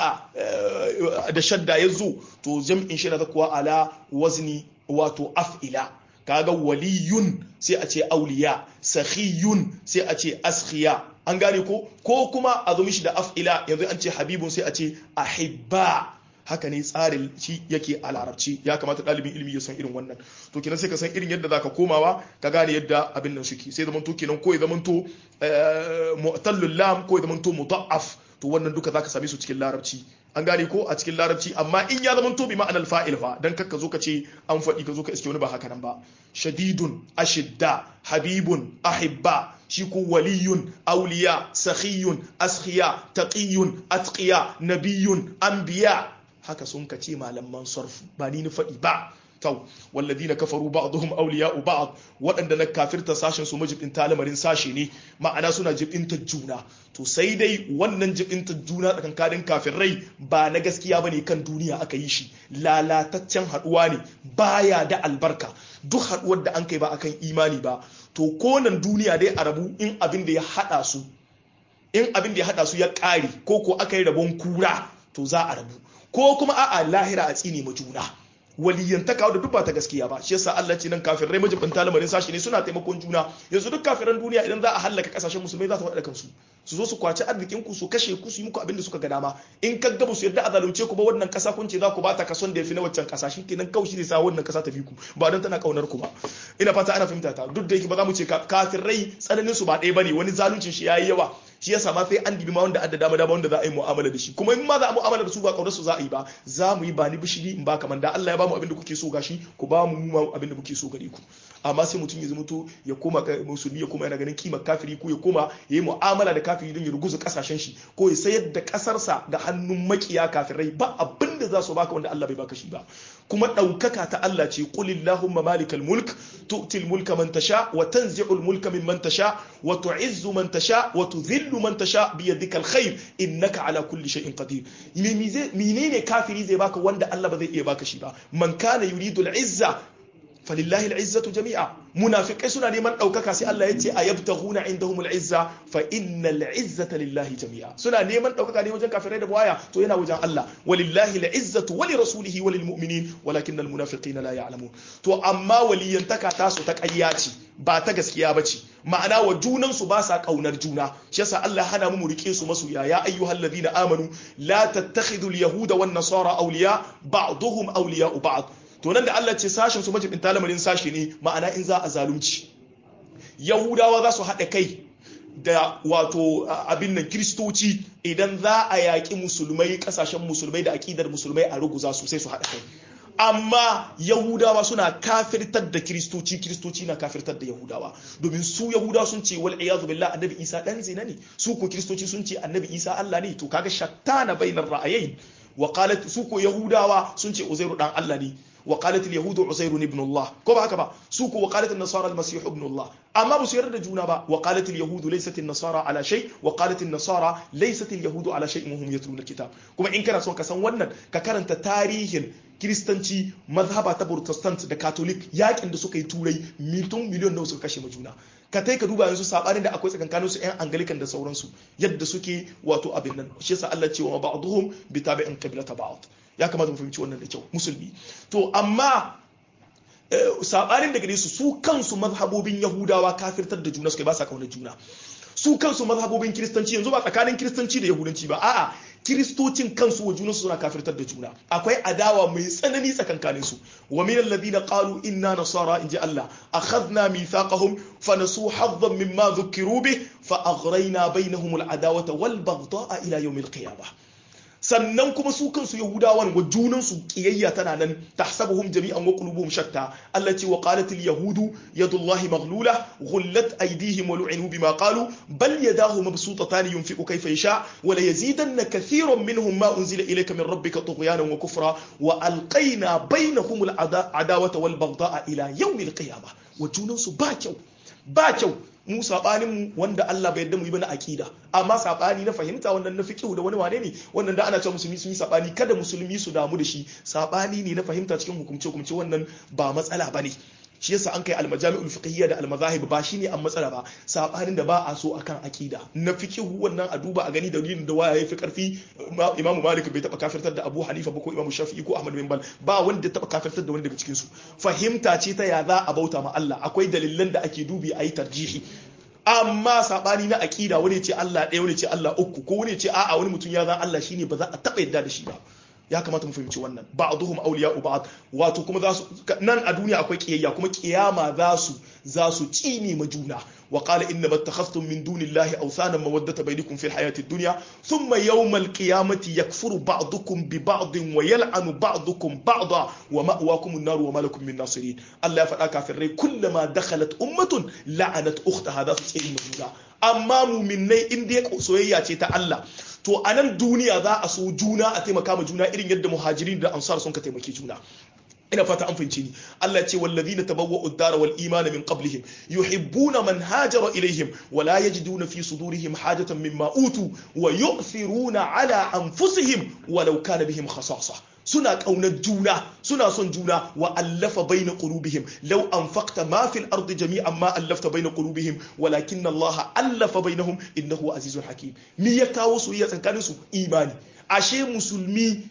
a'a da shadda ya zo to jam'in shi na kuwa ala wazni wato af'ila kaga waliyun sai a ce auliya sakhiyun sai a ce askhiya an gane ko ko kuma a zo mishi da af'ila yanzu an ce habibun sai a ce ahibba haka ne tsarin shi yake a larabci ya kamata ɗalibin ilimi ya san irin wannan to kenan sai ka san irin yadda zaka komawa ka gane yadda abin nan suke sai zamanto kenan ko ya zamanto mu'tallul lam ko ya zamanto mudaf to wannan duka zaka same su cikin larabci an gane ko a cikin larabci amma in ya zama to bi ma'anar fa'il fa dan kakka zo ka ce an faɗi ka zo ka iske wani ba haka nan ba shadidun ashidda habibun ahibba shi ko waliyun auliya sakhiyun askhiya taqiyun atqiya nabiyun anbiya haka sun ka ce malaman sarfu ba ni ni faɗi ba tau walladina kafaru ba'dhum awliya'u ba'd waɗanda na kafirta sashen su majibin talamarin sashe ne ma'ana suna jibinta juna to sai dai wannan jibinta juna tsakankanin kafirai ba na gaskiya bane kan duniya aka yi shi lalataccen haduwa ne baya da albarka duk haduwar da an kai ba akan imani ba to konan duniya dai a rabu in abin da ya hada su in abin da ya hada su ya kare ko ko aka yi rabon kura to za a rabu ko kuma a'a lahira a tsine ma juna waliyantaka da duk ba ta gaskiya ba shi yasa Allah ce nan kafirai majibin lamarin sashi ne suna taimakon juna yanzu duk kafiran duniya idan za a hallaka kasashen musulmai za su faɗa kansu su zo su kwaci arzikin ku su kashe ku su yi muku abin da suka ga dama in ka ga su yarda a zalunce ku ba wannan kasa kun ce za ku bata kason da yafi na waccan kasa shikenan kawai shi ne sa wannan kasa ta bi ku ba don tana kaunar ku ba ina fata ana fahimta ta duk da yake ba za mu ce kafirai tsananin su ba ɗaya bane wani zaluncin shi yayi yawa shi yasa ma sai an dibi ma wanda adda dama dama wanda za a yi mu'amala da shi kuma in ma za a mu'amala da su ba kaunar su za a yi ba za mu yi ba ni bishiri in ba kamar da Allah ya ba mu abin da kuke so gashi ku ba mu mu abin da muke so gare ku amma sai mutum ya zama to ya koma musulmi ya koma yana ganin kimar kafiri ko ya koma ya yi mu'amala da kafiri don ya ruguza kasashen shi ko ya sayar da kasarsa da hannun makiya kafirai ba abin da za su baka wanda Allah bai baka shi ba kuma ɗaukaka ta Allah ce qulillahumma malikal mulk tu'til mulka man tasha wa tanzi'ul mulka mimman tasha wa tu'izzu man tasha wa tudhillu man tasha bi yadikal khair innaka ala kulli shay'in qadir menene kafiri zai baka wanda Allah ba zai iya baka shi ba man kana yuridu al-izza falillahi al'izzatu jami'a munafikai suna neman ɗaukaka sai Allah ya ce a yabtaghuna indahum al'izza fa innal izzata lillahi jami'a suna neman ɗaukaka ne wajen kafirai da baya to yana wajen Allah walillahi al'izzatu wa li rasulihi wa lil mu'minin walakin al munafiqina la ya'lamun to amma waliyantaka ta su ta ƙarya ce ba ta gaskiya ba ce ma'ana wa junan su ba sa kaunar juna shi yasa Allah hana mu rike su masu ya ya ayyuhal ladina amanu la tattakhidul yahuda wan nasara awliya ba'dhum awliya'u ba'd to nan da Allah ce sashen su majibin talamarin sashi ne ma'ana in za a zalunci yahudawa za su haɗa kai da wato abin nan kiristoci idan za a yaƙi musulmai ƙasashen musulmai da aƙidar musulmai a ruguza su sai su haɗa kai amma yahudawa suna kafirtar da kiristoci kiristoci na kafirtar da yahudawa domin su yahudawa sun ce wal iyadu billah annabi isa dan zina ne su ko kiristoci sun ce annabi isa Allah ne to kaga shattana bainar ra'ayain wa qalat su ko yahudawa sun ce uzairu dan Allah ne وقالت اليهود عزير ابن الله كما هكذا سوق وقالت النصارى المسيح ابن الله اما بس يرد جونا با وقالت اليهود ليست النصارى على شيء وقالت النصارى ليست اليهود على شيء وهم يتلون الكتاب كما ان كان سون كسان wannan ka karanta tarihin kiristanci mazhaba ta protestant da catholic yakin da suka yi turai miliyon miliyon nawa suka kashe ma juna ka tai ka duba yanzu sabanin da akwai tsakankanin su yan anglican da sauransu yadda suke wato abin nan shi yasa Allah ce wa ba'dhum bi tabi'in qiblata ba'd ya kamata mu fahimci wannan da kyau musulmi to amma sabanin da gare su su kansu mazhabobin yahudawa kafirtar da juna suka ba sa kaunar juna su kansu mazhabobin kiristanci yanzu ba tsakanin kiristanci da yahudanci ba a'a kiristocin kansu wa junansu suna kafirtar da juna akwai adawa mai tsanani tsakankanin su wa min alladhina qalu inna nasara inji Allah akhadna mithaqahum fa nasu haddan mimma dhukiru bih fa aghrayna bainahum al-adawata wal baghdha'a ila yawm al-qiyamah sannan kuma su kansu yahudawan wa junansu kiyayya tana nan tahsabuhum jami'an wa qulubuhum shatta Allah ce wa qalat al yahudu yadullahi maghlula ghullat aydihim wa lu'inu bima qalu bal yadahu mabsutatan yunfiqu kayfa yasha wa la yazidanna kathiran minhum ma unzila ilayka min rabbika tughyanan wa kufra wa alqayna bainahum al adawata wal baghdha'a ila yawm al qiyamah wa junansu ba kyau ba kyau mu sabanin mu wanda Allah bai yarda mu yi ba na akida amma sabani na fahimta wannan na fiqh da wani wane ne wannan da ana cewa musulmi sun yi sabani kada musulmi su damu da shi sabani ne na fahimta cikin hukumce hukumce wannan ba matsala bane shi yasa an kai almajami'ul fiqhiyya da almazahib ba shine an matsala ba sabanin da ba a so akan akida na fiqh wannan a duba a gani dalilin da waya yafi karfi imamu malik bai taba kafirtar da abu hanifa ba ko imamu shafi'i ko ahmad bin bal ba wanda taba kafirtar da wani daga cikin su fahimta ce ta ya za a bauta ma Allah akwai dalilan da ake dubi ayi tarjihi amma sabani na akida wani ce Allah ɗaya wani ce Allah uku ko wani ce a'a wani mutum ya zan Allah shine ba za a taba yadda da shi ba ya kamata mu fahimci wannan ba'dhum awliya'u ba'd wato kuma za su nan a duniya akwai kiyayya kuma kiyama za su za su cini ma juna wa qala inna mattakhadhtum min dunillahi awthana mawaddata bainakum fil hayati dunya thumma yawmal qiyamati yakfuru ba'dukum bi ba'din wa yal'anu ba'dukum ba'da wa ma'wakum an-nar wa ma lakum min nasirin Allah ya faɗa kafirai kullama dakhalat ummatun la'anat ukhtaha za su cini ma juna amma mu'minnai in dai soyayya ce ta Allah to a nan duniya za a so juna a taimaka ma juna irin yadda muhajirin da ansar sun ka taimake juna ina fata an fahimci ni Allah ya ce wallazina tabawwa'u ad-dara wal imana min qablihim yuhibbuna man hajara ilaihim wa la yajiduna fi sudurihim hajatan mimma utu wa yu'thiruna ala anfusihim walau kana bihim khasasa suna ƙaunar juna suna son juna wa allafa baina qulubihim law anfaqta ma fil ardi jami'an ma allafta baina qulubihim walakinna Allah allafa bainahum innahu azizun hakim me ya kawo soyayya tsakanin su imani ashe musulmi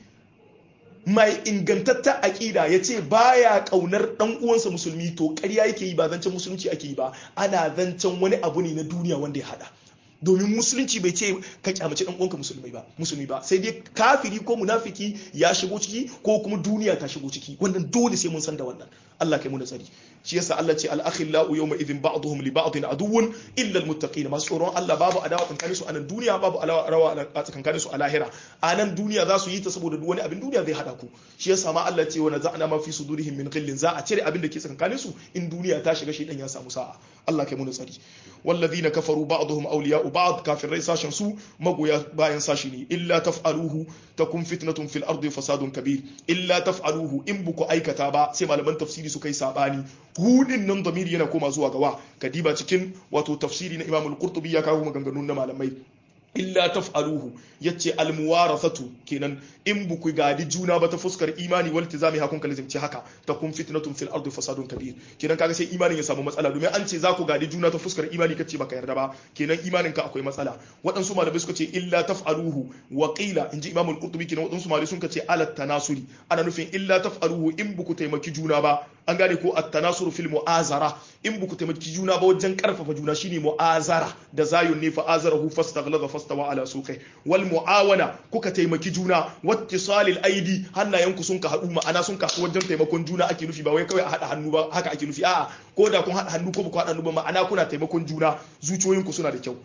mai ingantatta aƙida ya ce baya ƙaunar ɗan uwansa musulmi to ƙarya yake yi ba zancen musulunci ake yi ba ana zancen wani abu ne na duniya wanda ya hada domin musulunci bai ce ka kyamaci dan uwanka musulmai ba musulmi ba sai dai kafiri ko munafiki ya shigo ciki ko kuma duniya ta shigo ciki wannan dole sai mun san da wannan Allah kai mu da tsari shi yasa Allah ce al-akhillau yawma idhin ba'dhum li ba'dhin aduwwun illa al-muttaqin masu tsoron Allah babu adawa tsakanin su a nan duniya babu adawa tsakanin su a lahira a nan duniya za su yi ta saboda duk wani abin duniya zai hada ku shi yasa ma Allah ce wa naza'na ma fi sudurihim min ghillin za a cire abin da ke tsakanin su in duniya ta shiga shi dan ya samu sa'a Allah kai mu da tsari والذين كفروا بعضهم أولياء بعض كافر رئيس ساشن سو مغويا باين ساشني إلا تفعلوه تكون فتنة في الأرض فساد كبير إلا تفعلوه إن بكو أي كتابة سيما لمن تفسيري سو كي ساباني هودin nan zamiri yana koma zuwa gawa kadiba cikin wato tafsiri na Imam al-Qurtubi ya kawo maganganun na malamai illa taf'aluhu yace almuwarathatu kenan in buku gadi juna ba ta fuskar imani wal tizami hakun kalizimci haka ta kun fitnatun fil ardi fasadun kabir kenan kaga sai imanin ya samu matsala domin an ce za ku gadi juna ta fuskar imani kace baka yarda ba kenan imanin ka akwai matsala waɗansu malamai suka ce illa taf'aluhu wa qila inji imam al-qurtubi kenan waɗansu malamai suka ce ala tanasuri ana nufin illa taf'aluhu in buku taimaki juna ba an gane ko at-tanasuru fil mu'azara in buku taimaki juna ba wajen karfafa juna shine mu'azara da zayun ne fa azarahu fastaghlaza fastawa ala suqi wal muawana kuka taimaki juna wattisalil aidi hannayenku sun ka hadu ma'ana sun ka wajen taimakon juna ake nufi ba wai kawai a hada hannu ba haka ake nufi a'a ko da kun hada hannu ko ba ku hada hannu ba ma'ana kuna taimakon juna zuciyoyinku suna da kyau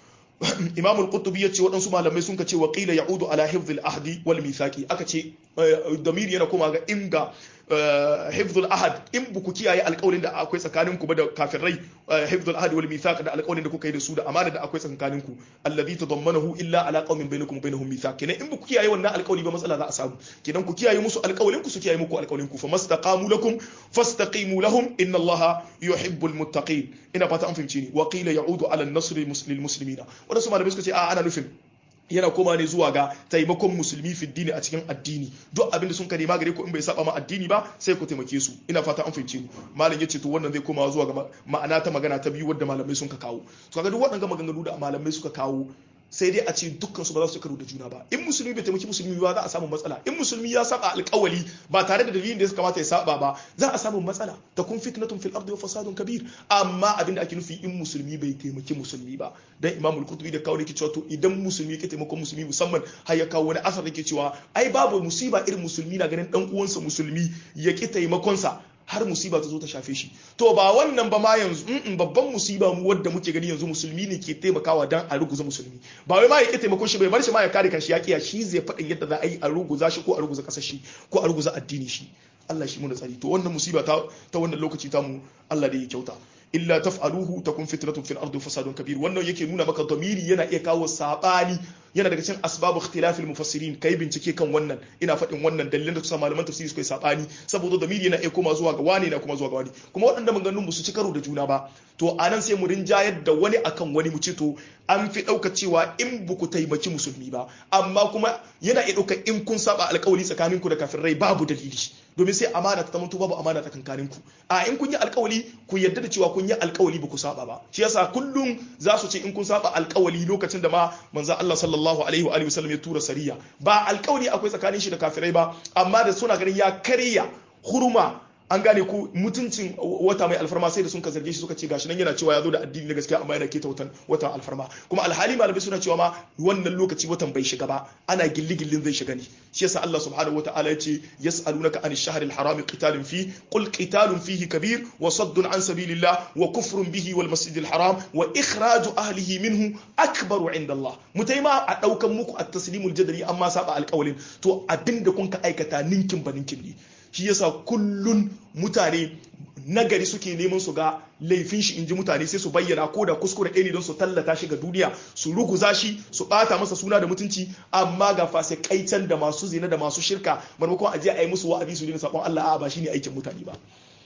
imam al-qurtubi yace waɗansu malamai sun ce wa qila ya'udu ala hifdh al-ahdi wal mithaqi aka ce damiri yana koma ga inga hifdhul ahad in buku kiyaye alƙawarin da akwai tsakanin ku ba da kafirai hifdhul ahad wal mithaq da alƙawarin da kuka yi da su da amana da akwai tsakanin ku alladhi tadammanahu illa ala qaumin bainakum bainahum mithaq kenan in buku kiyaye wannan alƙawari ba matsala za a samu kenan ku kiyaye musu alƙawarin ku su kiyaye muku alƙawarin ku famastaqamu lakum fastaqimu lahum inna allaha yuhibbul muttaqin ina fata an fahimci ni wa qila ya'udu ala an-nasr lil muslimina wadansu malamai suka ce a ana nufin yana koma ne zuwa ga taimakon musulmi fi dini a cikin addini duk abinda sun ka nema gare ku in bai saba ma addini ba sai ku taimake su ina fata an fahimce ni malam yace to wannan zai koma zuwa ga ma'ana ta magana ta biyu wadda malamai sun ka kawo to kaga duk waɗannan maganganu da malamai suka kawo sai dai a ce dukkan su ba za su karo da juna ba in musulmi bai taimaki musulmi ba za a samu matsala in musulmi ya saba alƙawali ba tare da dalilin da ya kamata ya saba ba za a samu matsala ta kun fitnatun fil ardi wa fasadun kabir amma abin da ake nufi in musulmi bai taimaki musulmi ba dan imamul qurtubi da kawo yake cewa to idan musulmi yake taimakon musulmi musamman har ya kawo wani asar da ke cewa ai babu musiba irin musulmi na ganin dan uwansa musulmi ya ki taimakon sa har musiba ta zo ta shafe shi to ba wannan ba ma yanzu in babban musiba mu wadda muke gani yanzu musulmi ne ke taimakawa dan a ruguza musulmi ba wai ma ya ke taimakon shi bai bar shi ma ya kare kanshi ya kiya shi zai faɗin yadda za a yi a ruguza shi ko a ruguza ƙasar shi ko a ruguza addini shi Allah shi mu da tsari to wannan musiba ta ta wannan lokaci ta mu Allah da ya kyauta illa taf'aluhu takun fitnatun fil ardi fasadun kabir wannan yake nuna maka damiri yana iya kawo sabani yana daga cikin asbabu ikhtilafil mufassirin kai bincike kan wannan ina faɗin wannan dalilin da kusa malaman tafsiri suka yi sabani saboda damiri yana iya koma zuwa ga wani na kuma zuwa ga wani kuma waɗanda maganganun ba su ci karo da juna ba to anan sai mu rinjayar da wani akan wani mu ce to an fi ɗauka cewa in ba ku taimaki musulmi ba amma kuma yana iya ɗauka in kun saba alkawali tsakaninku da kafirai babu dalili domin sai amana ta zamanto babu amana tsakankanin ku a in kun yi alkawali ku yarda da cewa kun yi alkawali ba ku saba ba shi yasa kullum za su ce in kun saba alkawali lokacin da ma manzo Allah sallallahu alaihi wa alihi wasallam ya tura sariya ba alkawali akwai tsakanin shi da kafirai ba amma da suna ganin ya karya hurma an gane ko mutuncin wata mai alfarma sai da sun ka zarge shi suka ce gashi nan yana cewa ya zo da addini na gaskiya amma yana keta watan watan alfarma kuma alhali malamai suna cewa ma wannan lokaci watan bai shiga ba ana gilli-gillin zai shiga ne shi yasa Allah subhanahu wataala ya ce yas'alunaka an ash-shahr al-haram qitalun fi qul qitalun fihi kabir wa saddun an sabilillah wa kufrun bihi wal masjid al-haram wa ikhraju ahlihi minhu akbaru inda Allah mutaima a daukan muku at-taslimul jadali amma saba alƙawalin to abinda kun ka aikata ninkin ba ninkin ne shi yasa kullun mutane nagari suke neman su ga laifin shi inji mutane sai su bayyana ko da kuskure ɗaya ne don su tallata shi ga duniya su ruguza shi su ɓata masa suna da mutunci amma ga fasikaitan da masu zina da masu shirka maimakon a je a yi musu wa'azi su dina sabon Allah a ba shine aikin mutane ba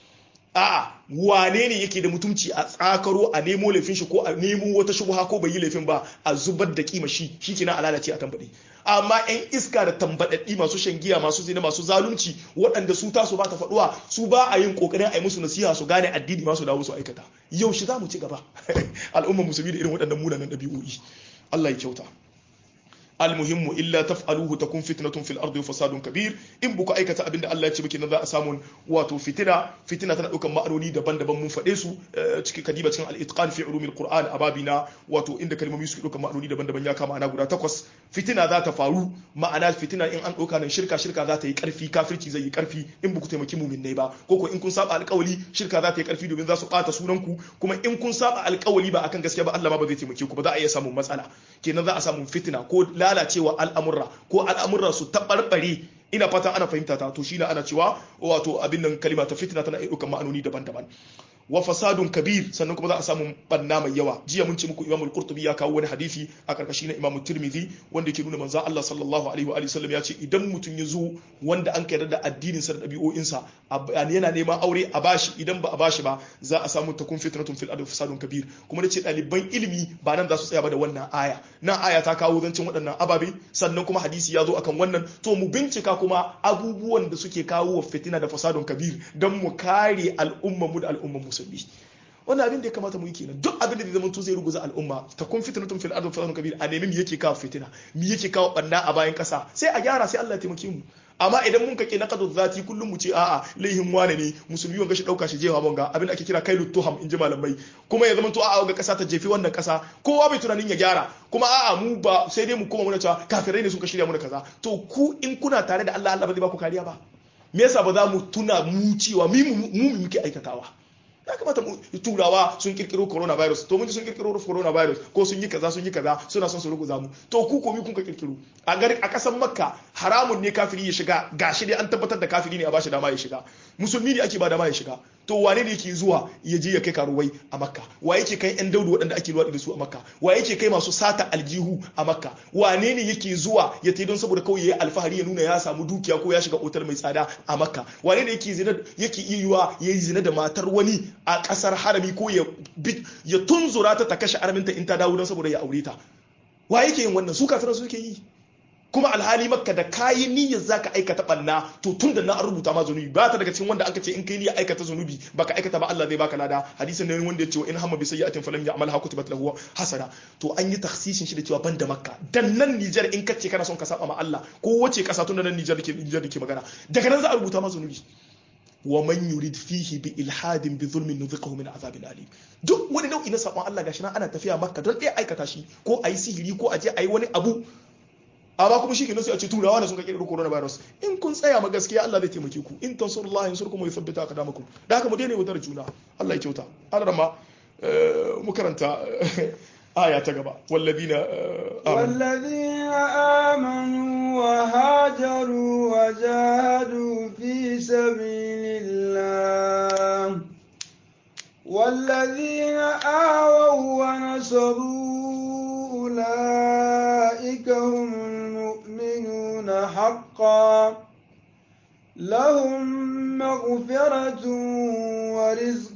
a'a wane ne yake da mutunci a tsakaro a nemo laifin shi ko a nemo wata shubha ko bai yi laifin ba a zubar da kima shi shikenan a lalace a tambaɗe amma yan iska da tambaɗaɗɗi masu shan giya masu zina masu zalunci waɗanda su tasu ba ta faɗuwa su ba a yin ƙoƙarin a yi musu nasiha su gane addini masu dawo su aikata yau shi za mu ci gaba al'ummar musulmi da irin waɗannan munanan ɗabi'o'i Allah ya kyauta almuhimmu illa taf'aluhu takun fitnatun fil ardi wa fasadun kabir in buku aikata abinda Allah ya ce baki nan za a samu wato fitina fitina tana daukan ma'anoni daban-daban mun faɗe su cikin kadiba cikin al-itqan fi ulumil qur'an ababina wato inda kalmomi suke daukan ma'anoni daban-daban ya kama ana guda takwas fitina za ta faru ma'ana fitina in an dauka nan shirka shirka za ta yi karfi kafirci zai yi karfi in buku taimaki mu'minnai ba ko ko in kun saba alƙawali shirka za ta yi karfi domin za su bata sunan ku kuma in kun saba alƙawali ba akan gaskiya ba Allah ma ba zai taimake ku ba za a iya samun matsala kenan za a samu fitina ko lalacewa al'amurra ko al'amurra su taɓarɓare ina fatan ana fahimta ta to shine ana cewa wato abin nan kalima ta fitina tana ɗaukan ma'anoni daban-daban wa fasadun kabir sannan kuma za a samu banna mai yawa jiya mun ce muku imamul qurtubi ya kawo wani hadisi a karkashi na imamu tirmidhi wanda yake nuna manzo Allah sallallahu alaihi wa sallam ya ce idan mutum ya zo wanda an kaidar da addinin sa da dabi'o'in sa yana neman aure a bashi idan ba a bashi ba za a samu takun fitnatun fil ard fasadun kabir kuma nace ɗaliban ilimi ba nan za su tsaya ba da wannan aya nan aya ta kawo zancin waɗannan ababe sannan kuma hadisi ya zo akan wannan to mu bincika kuma abubuwan da suke kawo wa fitina da fasadun kabir don mu kare al'ummar mu da al'ummar musulmi wannan abin da ya kamata mu yi kenan duk abin da zai zama zai ruguza al'umma ta kun fitnatun fil ardi fasadun kabir a nemi me yake kawo fitina me yake kawo banna a bayan kasa sai a gyara sai Allah ya taimake mu amma idan mun kake naqadu zati kullum mu ce a'a laihin wane ne musulmi wanga shi dauka shi jewa bonga abin da ake kira kailu tuham inji malamai kuma ya zama to a'a ga kasa ta jefi wannan kasa kowa bai tunanin ya gyara kuma a'a mu ba sai dai mu kuma muna cewa kafirai ne suka shirya mu da kaza to ku in kuna tare da Allah Allah ba zai ba ku kariya ba me yasa ba za mu tuna mu cewa mu mu muke aikatawa ya kamata turawa sun kirkiro coronavirus to mun ji sun kirkiro coronavirus ko sun yi kaza sun yi kaza suna son su ruguza mu to ku komi kun ka kirkiro a gari a kasan makka haramun ne kafiri ya shiga gashi dai an tabbatar da kafiri ne a bashi dama ya shiga musulmi ne ake ba dama ya shiga to wane ne yake zuwa ya je ya kai karuwai a makka wa yake kai yan daudu waɗanda ake luwaɗi da su a makka wa yake kai masu sata aljihu a makka wane ne yake zuwa ya tai don saboda kawai ya yi alfahari ya nuna ya samu dukiya ko ya shiga otal mai tsada a makka wane ne yake zina yake iya yiwa ya yi zina da matar wani a ƙasar harami ko ya tunzura ta ta kashe arminta in ta dawo don saboda ya aure ta wa yake yin wannan su kafiran su yake yi kuma alhali makka da kayi niyyar zaka aikata banna to tun da na an rubuta ma zunubi ba ta daga cikin wanda aka ce in kai niyyar aikata zunubi baka aikata ba Allah zai baka lada hadisin ne wanda ya ce in hamma bi sayyi'atin falam ya'malha kutibat lahu hasana to an yi takhsisin shi da cewa banda makka dan nan Niger in kace kana son ka saba ma Allah ko wace kasa tun da nan Niger dake Niger dake magana daga nan za a rubuta ma zunubi wa man yurid fihi bi ilhadin bi zulmin nudhiqahu min azabin alim duk wani nau'i na sabon Allah gashi nan ana tafiya makka don ɗaya aikata shi ko ayi sihiri ko aje ayi wani abu amma kuma shi kenan sai a ce turawa ne sun ka kirkiro coronavirus in kun tsaya ma gaskiya Allah zai taimake ku in tansurullahi yansurkum wa yuthabbita aqdamakum da haka mu daina yaudar juna Allah ya kyauta Allah ma mu karanta aya ta gaba walladina والذين آمنوا وهاجروا وجاهدوا في سبيل الله والذين آووا ونصروا أولئك هم المؤمنون حقا لهم مغفرة ورزق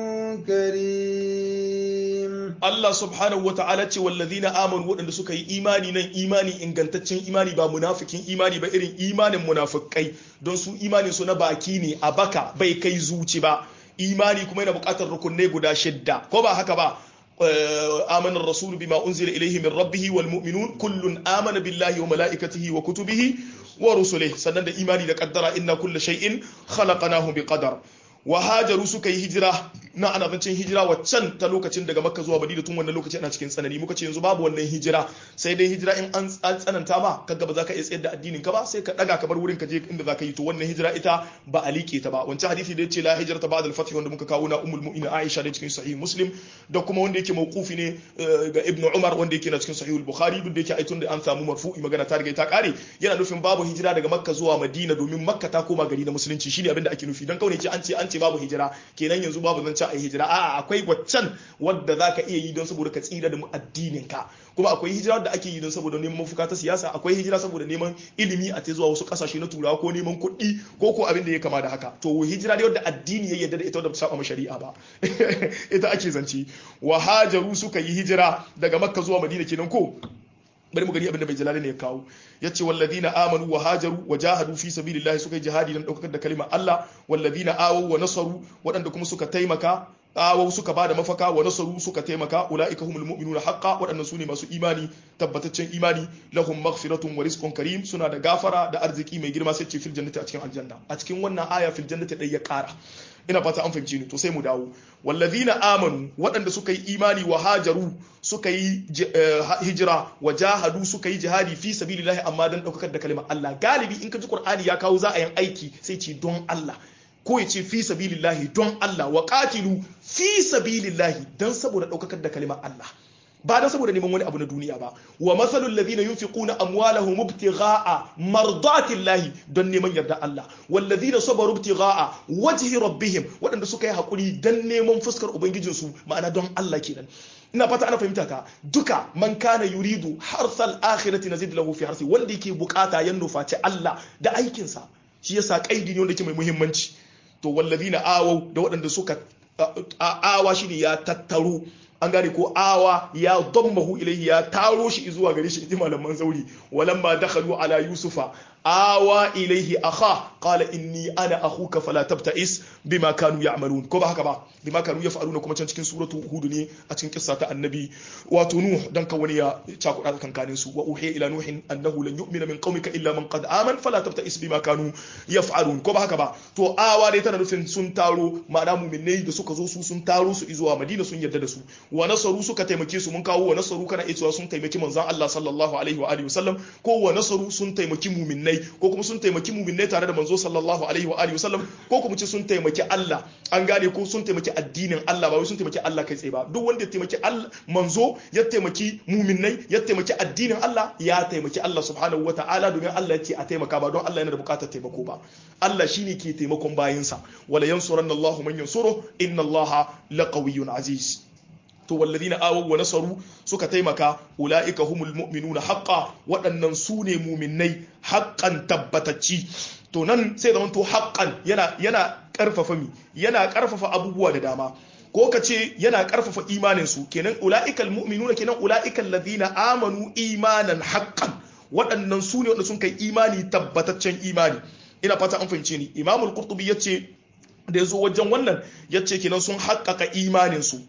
كريم Allah subhanahu wa ta'ala ce wallazina amanu waɗanda suka yi imani nan imani ingantaccen imani ba munafikin imani ba irin imanin munafikai don su imanin su na baki ne a baka bai kai zuci ba imani kuma yana buƙatar rukunai guda shidda ko ba haka ba آمن الرسول بما أنزل إليه من ربه والمؤمنون كل آمن بالله وملائكته وكتبه ورسله سنن إيماني لقدر إن كل شيء خلقناه بقدر wahajaru suka yi hijira na ana zancen hijira waccan ta lokacin daga makka zuwa madina tun wannan lokaci ana cikin tsanani muka ce yanzu babu wannan hijira sai dai hijira in an tsananta ma kaga ba za ka iya tsayar da addinin ka ba sai ka daga ka bar wurin ka je inda za ka yi to wannan hijira ita ba a liƙe ta ba wancan hadisi da yace la hijra ta ba'da al-fath wanda muka kawo na ummul mu'minin Aisha da cikin sahih Muslim da kuma wanda yake mawqufi ne ga Ibn Umar wanda yake na cikin sahih al-Bukhari duk da yake aitun da an samu marfu'i magana ta riga ta kare yana nufin babu hijira daga makka zuwa madina domin makka ta koma gari na musulunci shine abin da ake nufi dan kaune ce an ce an ce babu hijira kenan yanzu babu zan a yi hijira a'a akwai waccan wadda za ka iya yi don saboda ka tsira da addinin ka kuma akwai hijira wadda ake yi don saboda neman mafuka ta siyasa akwai hijira saboda neman ilimi a ta zuwa wasu kasashe na turawa ko neman kuɗi ko ko abin da ya kama da haka to hijira dai wadda addini ya yarda da ita wadda ba saba shari'a ba ita ake zance wa hajaru suka yi hijira daga makka zuwa madina kenan ko bari mu gani abin da bai jalali ne ya kawo yace walladina amanu wa hajaru wa jahadu fi sabilillahi suka yi jihadi dan daukar da kalimar Allah walladina awaw wa nasaru waɗanda kuma suka taimaka awaw suka bada mafaka wa nasaru suka taimaka ulaika humul mu'minuna haqqan waɗannan sune masu imani tabbataccen imani lahum maghfiratun wa rizqun karim suna da gafara da arziki mai girma sai ce fil jannati a cikin aljanna a cikin wannan aya fil jannati dai ya kara ina fata an fahimci ni to sai mu dawo wallazina amanu waɗanda suka yi imani wa hajaru suka yi hijira wa jahadu suka yi jihadi fi sabilillahi amma dan daukar da kalimar Allah galibi in ka ji Qur'ani ya kawo za a yin aiki sai ce don Allah ko ya ce fi sabilillahi don Allah wa qatilu fi sabilillahi dan saboda daukar da kalimar Allah ba dan saboda neman wani abu na duniya ba wa masalul ladina yunfiquna amwalahum ibtigha'a mardatillahi don neman yarda Allah wal ladina sabaru ibtigha'a wajhi rabbihim wadanda suka yi hakuri dan neman fuskar ubangijin su ma'ana don Allah kenan ina fata ana fahimta ka duka man kana yuridu harsal akhirati nazid lahu fi harsi wanda yake bukata ya nufaci Allah da aikin sa shi yasa kaidi ne wanda yake mai muhimmanci to wal ladina awau da waɗanda suka awa shine ya tattaro an gane ko awa ya dammahu ilayhi ya taro shi zuwa gare shi inji malaman zauri walamma dakhalu ala yusufa awa ilayhi akha qala inni ana akhuka fala tabta'is bima kanu ya'malun ko ba haka ba bima kanu yaf'aluna kuma can cikin suratu hud ne a cikin kissa ta annabi wato nuh dan ka wani ya cakuda kankanin su wa uhiya ila nuhin annahu lan yu'mina min qaumika illa man qad aman fala tabta'is bima kanu yaf'alun ko ba haka ba to awa dai tana nufin sun taro ma'ana mu'minai da suka zo su sun taro su zuwa madina sun yarda da su wa nasaru suka taimake su mun kawo wa nasaru kana iya cewa sun taimaki manzon Allah sallallahu alaihi wa alihi wasallam ko wa nasaru sun taimaki mu'minnai ko kuma sun taimaki mu'minnai tare da manzo sallallahu alaihi wa alihi wasallam ko kuma ce sun taimaki Allah an gane ko sun taimaki addinin Allah ba wai sun taimaki Allah kai tsaye ba duk wanda ya taimaki Allah manzo ya taimaki mu'minnai ya taimaki addinin Allah ya taimaki Allah subhanahu wa ta'ala domin Allah ya ce a taimaka ba don Allah yana da bukatar taimako ba Allah shine ke taimakon bayinsa wala yansuranna Allahu man yansuru inna Allaha laqawiyyun aziz to walladina awaw wa nasaru suka taimaka ulaika humul mu'minuna haqqan waɗannan su ne mu'minnai haqqan tabbatacci to nan sai zaman to haqqan yana yana karfafa mi yana karfafa abubuwa da dama ko ka ce yana karfafa imanin su kenan ulaikal mu'minuna kenan ulaikal ladina amanu imanan haqqan waɗannan su ne wanda sun kai imani tabbataccen imani ina fata an fahimce ni imamul qurtubi yace da yazo wajen wannan yace kenan sun haƙƙaƙa imanin su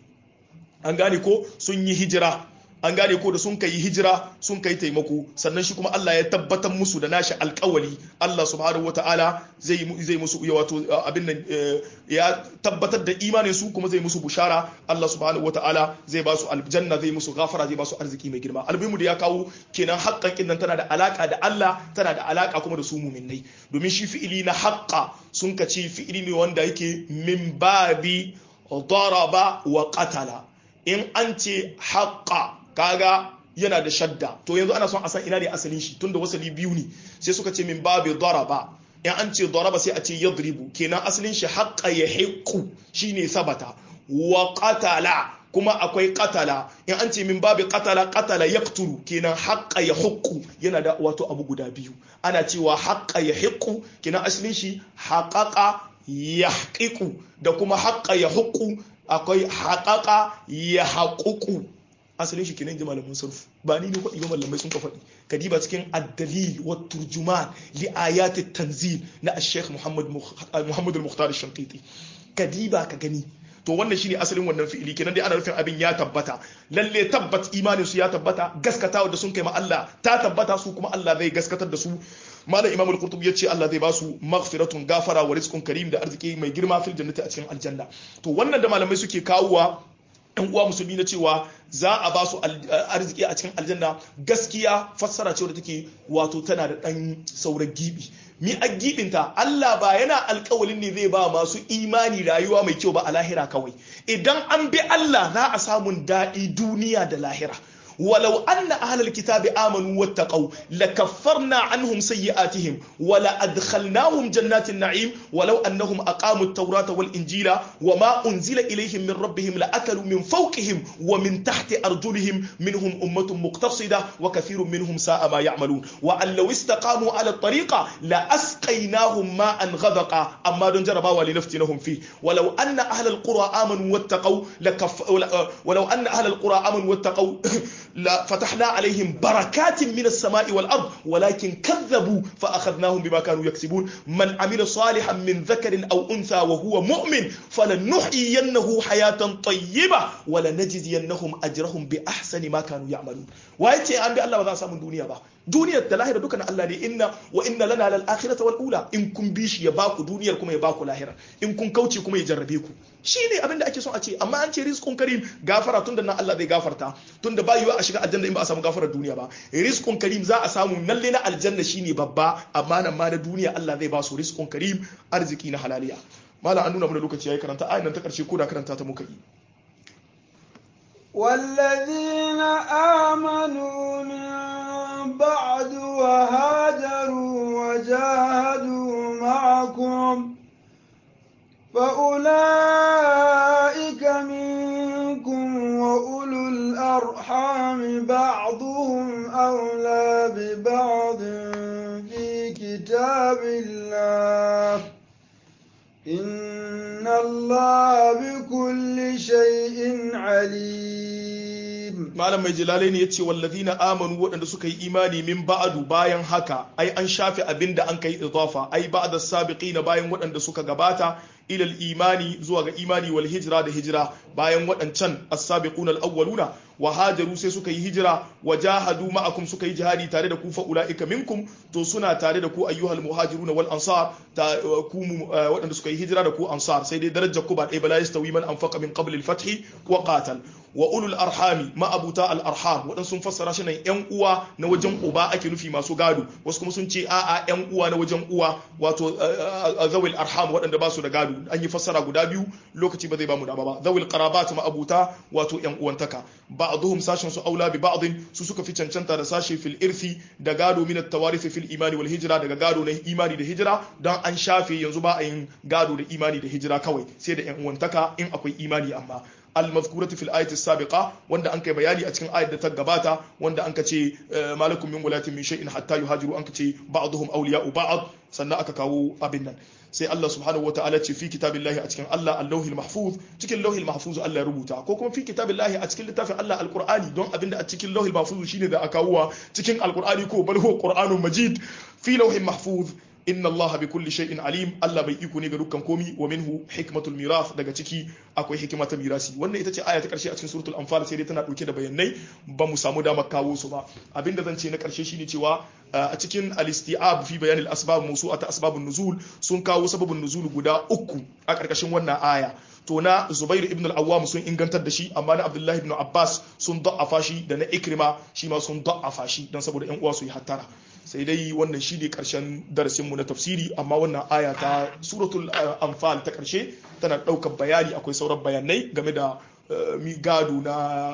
an gane ko sun yi hijira an gane ko da sun kai hijira sun kai taimako sannan shi kuma Allah ya tabbatar musu da nashi alkawali Allah subhanahu wataala zai zai musu ya wato abin nan ya tabbatar da imanin su kuma zai musu bushara Allah subhanahu wataala zai ba su aljanna zai musu gafara zai ba su arziki mai girma albimu da ya kawo kenan haƙƙan kin nan tana da alaka da Allah tana da alaka kuma da su mu'minnai domin shi fi'ili na haqqa sun kace fi'ili ne wanda yake min babi daraba wa qatala in an ce haƙa kaga yana da shadda to yanzu ana son a san ina ne asalin shi tunda wasali biyu ne sai suka ce min babu daraba in an ce daraba sai a ce yadribu kenan asalin shi haƙa ya hiƙu shine sabata wa qatala kuma akwai qatala in an ce min babu qatala qatala yaqtulu kenan haƙa ya huƙu yana da wato abu guda biyu ana cewa haƙa ya hiƙu kenan asalin shi haƙaƙa ya da kuma haƙa ya huƙu akwai haƙaƙa ya haƙuƙu asalin shi kenan ji malamin sarfu ba ni ne kwaɗi ba malamai sun ka faɗi kadiba cikin addalil wa turjuman li ayati tanzil na ash-sheikh muhammad muhammad al-mukhtar ash-shanqiti kadiba ka gani to wannan shine asalin wannan fi'ili kenan dai ana nufin abin ya tabbata lalle tabbat imanin su ya tabbata gaskatawa da sun kai ma Allah ta tabbata su kuma Allah zai gaskatar da su malam imam al-qurtubi yace Allah zai ba su maghfiratun gafara wa rizqun karim da arziki mai girma fil jannati a cikin aljanna to wannan da malamai suke kawowa yan uwa musulmi na cewa za a ba su arziki a cikin aljanna gaskiya fassara ce wadda take wato tana da dan sauran gibi mi a gibinta Allah ba yana alkawalin ne zai ba masu imani rayuwa mai kyau ba a lahira kawai idan an bi Allah za a samun daɗi duniya da lahira ولو أن أهل الكتاب آمنوا واتقوا لكفرنا عنهم سيئاتهم ولأدخلناهم جنات النعيم ولو أنهم أقاموا التوراة والإنجيل وما أنزل إليهم من ربهم لأكلوا من فوقهم ومن تحت أرجلهم منهم أمة مقتصدة وكثير منهم ساء ما يعملون وأن لو استقاموا على الطريقة لأسقيناهم ماء غدقا أما دون جربا ولنفتنهم فيه ولو أن أهل القرى آمنوا واتقوا لكف ولو أن أهل القرى آمنوا واتقوا la fatahna alaihim barakatin minas sama'i wal ard walakin kadzabu fa akhadnahum bima kanu yaksibun man amila salihan min dhakarin aw untha wa huwa mu'min falanuhyiyannahu hayatan tayyiba wa lanajziyannahum ajrahum bi ahsani ma kanu ya'malun waye ce an bi Allah ba za a samu duniya ba duniyar da lahira duka na Allah ne inna wa inna lana lal akhirata wal ula in kun bi shi ya baku duniyar kuma ya baku lahira in kun kauce kuma ya jarrabe ku shine abin da ake son a ce amma an ce rizqun karim gafara tunda nan Allah zai gafarta tunda ba yiwa a shiga aljanna in ba a samu gafarar duniya ba rizqun karim za a samu nalle na aljanna shine babba amma nan ma na duniya Allah zai ba su rizqun karim arziki na halaliya malam an nuna mana lokaci yayi karanta ayan nan ta karshe ko da karanta ta muka yi والذين آمنوا من بعد وهاجروا وجاهدوا معكم فأولئك منكم وأولو الأرحام بعضهم أولى ببعض في كتاب الله إن الله بكل شيء عليم malam mai jilalai ne ya ce wallazina amanu waɗanda suka yi imani min ba'adu bayan haka ai an shafe abin da an kai idafa ai ba'da sabiqina bayan waɗanda suka gabata ilal imani zuwa ga imani wal hijra da hijira bayan waɗancan as-sabiquna al-awwaluna wa hajaru sai suka yi hijira wa jahadu ma'akum suka yi jihadi tare da ku fa ulaika minkum to suna tare da ku ayyuhal muhajiruna wal ansar ta ku waɗanda suka yi hijira da ku ansar sai dai darajar ku ba ɗaya bala yastawi man anfaqa min qabl al-fath wa qatal wa ulul arhami ma'abuta al-arham waɗansu sun fassara shi nan yan uwa na wajen uba ake nufi masu gado wasu kuma sun ce a'a yan uwa na wajen uwa wato zawil arham waɗanda ba su da gado an yi fassara guda biyu lokaci ba zai ba mu dama ba zawil qarabat ma'abuta wato yan uwantaka ba'dhum sashin su aula bi ba'dhin su suka fi cancanta da sashi fil irthi da gado min at-tawarith fil imani wal hijra daga gado na imani da hijira dan an shafe yanzu ba a yin gado da imani da hijira kawai sai da yan uwantaka in akwai imani amma المذكورة في الآية السابقة وند أنك بياني أتكن آية تقباتا وند أنك تي ما لكم من ولاة من شيء حتى يهاجروا أنك تي بعضهم أولياء بعض سنة أكاكاو أبنا sai Allah subhanahu wa ta'ala ce fi kitabillahi a cikin Allah allahil mahfuz cikin lauhil mahfuz Allah ya rubuta ko kuma fi kitabillahi a cikin littafin Allah alqur'ani don abinda a cikin lauhil mahfuz shine da aka wuwa cikin alqur'ani ko bal huwa qur'anun majid fi lauhil mahfuz inna Allah bi kulli shay'in alim Allah bai iko ne ga dukkan komi wa minhu hikmatul mirath daga ciki akwai hikima ta mirasi wannan ita ce aya ta karshe a cikin suratul anfal sai dai tana dauke da bayanai ba mu samu damar kawo su ba abinda zan ce na karshe shine cewa a cikin al-isti'ab fi bayan al-asbab mawsu'ata asbabun nuzul sun kawo sababin nuzul guda uku a karkashin wannan aya to na Zubair ibn al-Awwam sun ingantar da shi amma na Abdullah ibn Abbas sun da'afa shi da na Ikrima shi ma sun da'afa shi dan saboda ƴan uwa su yi hattara sai dai wannan shi ne karshen darasin mu na tafsiri amma wannan aya ta suratul anfal ta karshe tana daukar bayani akwai sauran bayanai game da mi gado na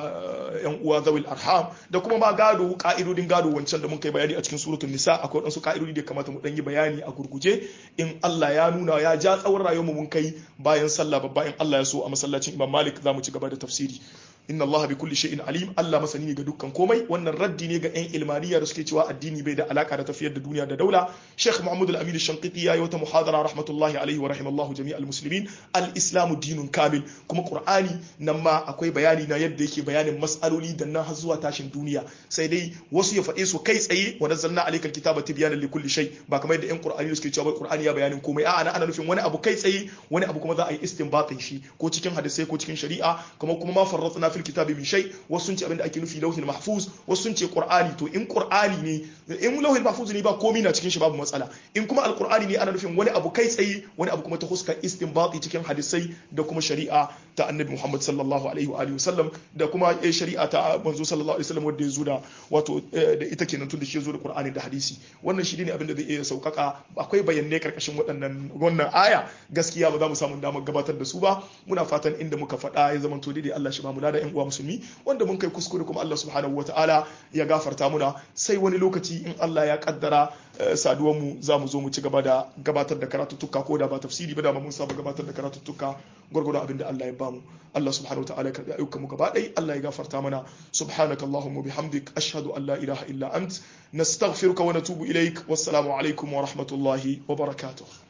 yan uwa zawil arham da kuma ma gado ka'idodin gado wancan da mun kai bayani a cikin suratul nisa akwai wadansu ka'idodi da kamata mu dan yi bayani a gurguje in Allah ya nuna ya ja tsawon rayuwar mu mun kai bayan sallah babba in Allah ya so a masallacin Imam Malik za mu ci gaba da tafsiri inna Allah bi kulli shay'in alim Allah masani ne ga dukkan komai wannan raddi ne ga yan ilmaniya da suke cewa addini bai da alaka da tafiyar da duniya da daula Sheikh Muhammad Al-Amin Shanqiti yayi wata muhadara rahmatullahi alaihi wa rahimallahu jami'al muslimin al-islamu dinun kamil kuma Qur'ani nan ma akwai bayani na yadda yake bayanin mas'aloli da nan har zuwa tashin duniya sai dai wasu ya faɗe su kai tsaye wa nazzalna alaykal kitaba tibyanan li kulli shay ba kamar yadda yan Qur'ani da suke cewa Qur'ani ya bayanin komai a'a ana nufin wani abu kai tsaye wani abu kuma za a yi istinbatin shi ko cikin hadisai ko cikin shari'a kuma kuma ma farratna fil kitabi min shay wasu sun ce abinda ake nufi lauhil mahfuz wasu sun ce qur'ani to in qur'ani ne in lauhil mahfuz ne ba komai na cikin shi babu matsala in kuma alqur'ani ne ana nufin wani abu kai tsaye wani abu kuma ta huska istinbati cikin hadisai da kuma shari'a ta annabi Muhammad sallallahu alaihi wa alihi wasallam da kuma shari'a ta manzo sallallahu alaihi wasallam wanda ya zo da wato da ita kenan tun da shi ya zo da qur'ani da hadisi wannan shi ne abinda zai iya saukaka akwai bayanai karkashin waɗannan wannan aya gaskiya ba za mu samu damar gabatar da su ba muna fatan inda muka faɗa ya zama to daidai Allah shi ba mu da ƴan uwa musulmi wanda mun kai kuskure kuma Allah subhanahu wataala ya gafarta muna sai wani lokaci in Allah ya kaddara saduwar mu za mu zo mu ci gaba da gabatar da karatuttuka ko da ba tafsiri ba da mun saba gabatar da karatuttuka gwargwadon abin da Allah ya bamu Allah subhanahu wataala ya karbi ayyukan mu gaba ɗaya Allah ya gafarta mana subhanakallahumma bihamdik ashhadu an la ilaha illa ant nastaghfiruka wa natubu ilaik wassalamu alaikum wa rahmatullahi wa barakatuh